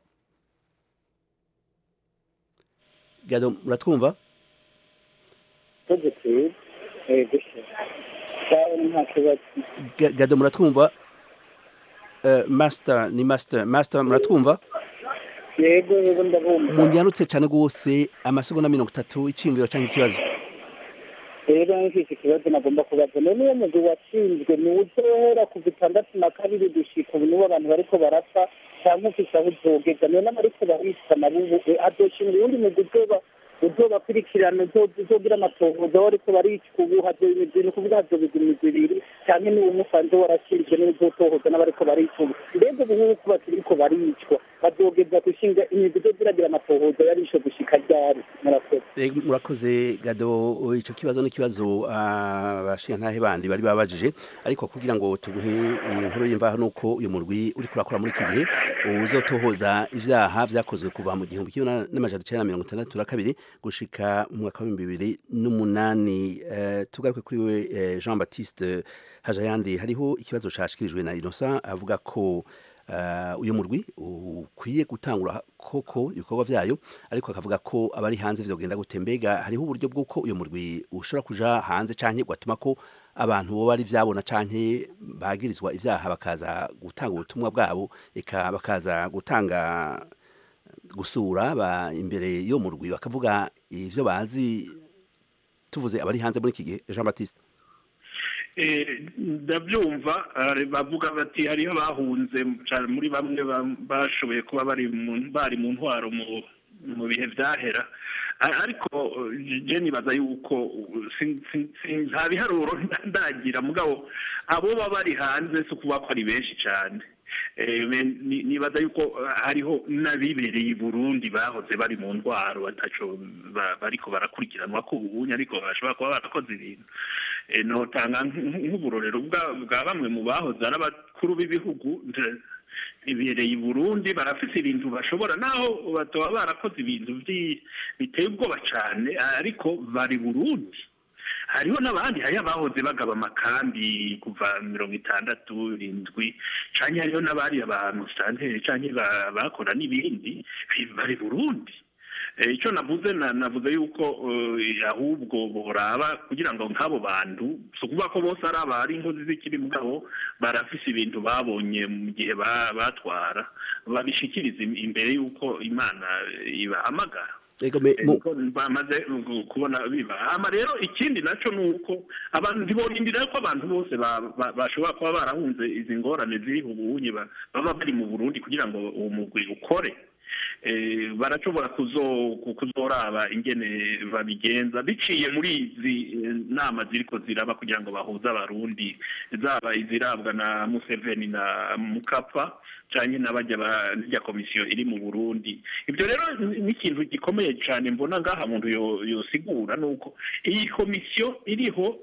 gado muratwumva tegetse gusa cyane nta kibazo Ga- gado muratwumva Eh, master ni master master muratwumva yego yego ndabumva munyarutse cyane rwose amasegonda mirongo itatu iciyumviro cyangwa ikibazo rero nk'iki kibazo nagomba kubaza none uwo mugwi watsinzwe ni uzohera kuva itandatu na kabiri gushika ubu nibo abantu bariko barapfa cyangwa ufise aho uzogeza none abariko baricwa nabo ubu hazoshinga uwundi mugwi uzoba uzobakurikirana uzo- uzogira amatohoza aho bariko baricwa ubu hazoba imigwi ni ukuvuga hazoba imigwi ibiri cyangwa niba umusanze warashinzwe n'uzotohoza n'abariko baricwa ubu mbega ubu ngubu ko bakiriko baricwa bazogeza gushinga imigwi izoziragira amatohoza yarisho gushika ryari murakoze murakoze gado icyo kibazo ni ikibazo abashingantahe bandi bari babajije ariko kugira ngo tuguhe inkuru y'imvaho nuko uyu murwi uri kurakora muri iki gihe uzotohoza ivyaha vyakozwe kuva mu gihumbi kimwe n'amajana icenda na mirongo itandatu na kabiri gushika mu mwaka w'ibihumbi bibiri n'umunani tugaruke kuri we jean baptiste hajayandi hariho ikibazo cashikirijwe na innocent avuga ko uyu murwi ukwiye gutangura koko ibikorwa vyayo ariko akavuga ko abari hanze vyogenda gute mbega hariho uburyo bw'uko uyu murwi ushobora kuja hanze canke gatuma ko abantu bo bari vyabona canke bagirizwa ivyaha bakaza gutanga ubutumwa bwabo eka bakaza gutanga gusura ba imbere yo murwi bakavuga ivyo bazi tuvuze abari hanze muri iki gihe Jean Baptiste ndabyumva bavuga bati hariho abahunze muri bamwe bashoboye kuba bari mu ntwaro mu bihe byahera ariko je nibaza yuko nta biharuro ndagira mugabo abo baba bari hanze si ukuvuga ko ari benshi cyane nibaza yuko hariho n'abibereye i burundi bahoze bari mu ndwaro bataco bariko barakurikiranwa ko ubunye ariko bashobora kuba barakoze ibintu notanga nk'uburorero bwa bamwe mu bahoze ari abakuru b'ibihugu bibereye i burundi barafite ibintu bashobora naho bataba barakoze ibintu biteye ubwoba cyane ariko bari burundi hariho n'abandi hariho abahoze bagaba amakambi kuva mirongo itandatu irindwi cyangwa hariho n'abari abantu santeri cyangwa bakora n'ibindi bari burundi icyo navuze navuze yuko ahubwo boraba kugira ngo nk'abo bantu si ukuvuga ko bose ari abari inkozi z'ikibi mugabo barafise ibintu babonye mu gihe batwara babishikiriza imbere y'uko imana ibahamagara bamaze kubona biba hama rero ikindi nacyo ni uko abantu ntiborindira ko abantu bose bashobora kuba barahunze izi ngorane ziri ubunye baba bari mu burundi kugira ngo uwo mugwi ukore barashobora kuzoraba ingene babigenza biciye muri izi nama ziriko ziraba kugira ngo bahuze abarundi zaba izirabwa na museveni na mukapa cyane n'abajya barya komisiyo iri mu burundi ibyo rero ni ikintu gikomeye cyane mbona ngaha muntu yosigura ni uko iyi komisiyo iriho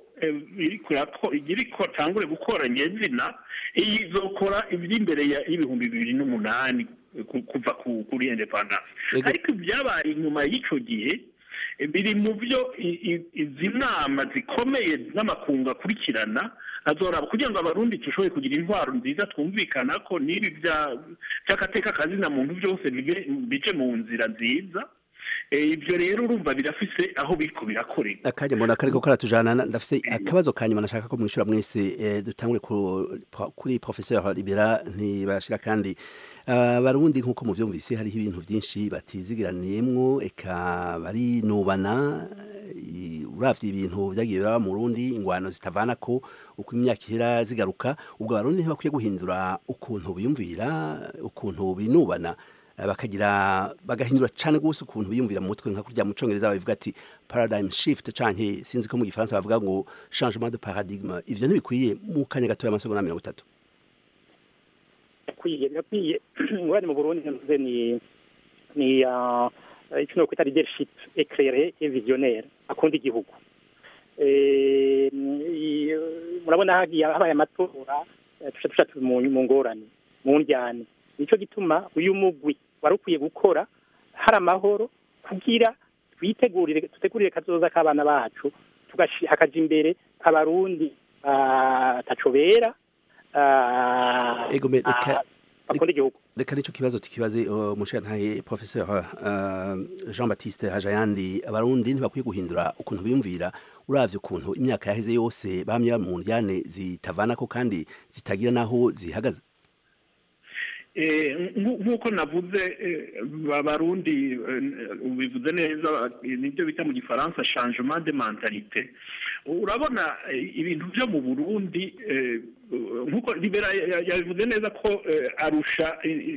iriko tangure gukora nyezina iyi izokora iby'imbere y'ibihumbi bibiri n'umunani kuva kuri independence ariko ibyabaye inyuma y'icyo gihe biri mu byo izi nama zikomeye n'amakungu akurikirana azoraba kugira ngo abarundi dushobore kugira intwaro nziza twumvikana ko n'ibi by'agateka kazina muntu byose bice mu nzira nziza ibyo rero urumva birafise aho biriko birakorera akanya mbona kariko karatujana ndafise akabazo kanyuma nashaka ko mwishura mwese dutangure kuri professeur Libera ntibashira kandi abarundi nk'uko muvyumvise hariho ibintu byinshi batizigiraniyemwo eka barinubana uravye ibintu vyagiye biraba mu Burundi ingwano zitavana ko uko imyaka ihera zigaruka ubwo abarundi ntibakwiye guhindura ukuntu biyumvira ukuntu binubana bakagira bagahindura cyane gose ukuntu biyumvira mu mutwe nka kurya mu congereza babivuga ati paradigm shift canke sinzi ko mu gifaransa bavuga ngo changement de paradigme ivyo ntibikwiye mu kanya gato y'amasegonda mirongo itatu bikwiye birakwiye ngwani mu burundi ntuze ni ni icyo no kwita leadership éclairé et visionnaire akunda igihugu murabona hagiye habaye amatora tuca tuca mu ngorane mu njyane nicyo gituma uyu mugwi wari ukwiye gukora hari amahoro kugira twitegurire dutegurire kazoza k'abana bacu hakaja imbere abarundi batacobera bakunda igihugu reka nicyo kibazo tukibaze umushirantahe professeur jean baptiste hajayandi abarundi ntibakwiye guhindura ukuntu biyumvira uravye ukuntu imyaka yaheze yose bamye mu njyane zitavanako kandi zitagira n'aho zihagaze nk'uko navuze abarundi bivuze neza nibyo bita mu gifaransa changement de mentalite urabona ibintu byo mu burundi nk'uko libera yabivuze neza ko arusha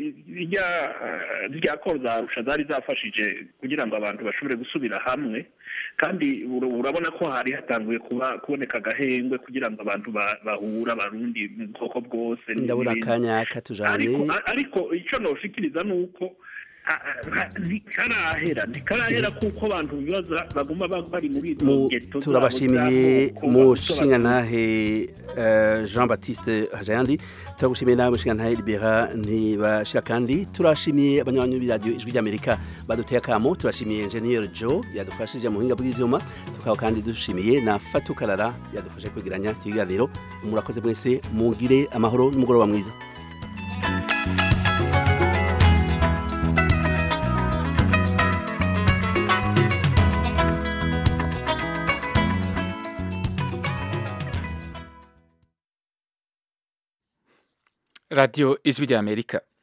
rya koro za arusha zari zafashije kugira ngo abantu bashobore gusubira hamwe kandi urabona ko hari hatanguye kuba kuboneka agahengwe kugira ngo abantu bahura abarundi mu bwoko bwose ndabona akanya katujanye ariko icyo noshikiriza ni uko ah, ah, ntikarahera ntikarahera kuko abantu bibaza baguma ba- bari muri izo Mu- ngeto zabo turabashimiye z'amoko, mushingantahe eh, Jean Baptiste Hajayandi turagushimiye nawe mushingantahe Libera ntibashira kandi turashimiye abanywanyi b'iradiyo ijwi ry'Amerika baduteye akamo turashimiye Engineer Joe yadufashije mu buhinga bw'ivyuma tukaba kandi dushimiye na Fatou Karara yadufashe kwegeranya ikiganiro murakoze mwese mugire amahoro n'umugoroba mwiza radiyo ijwi ry'amerika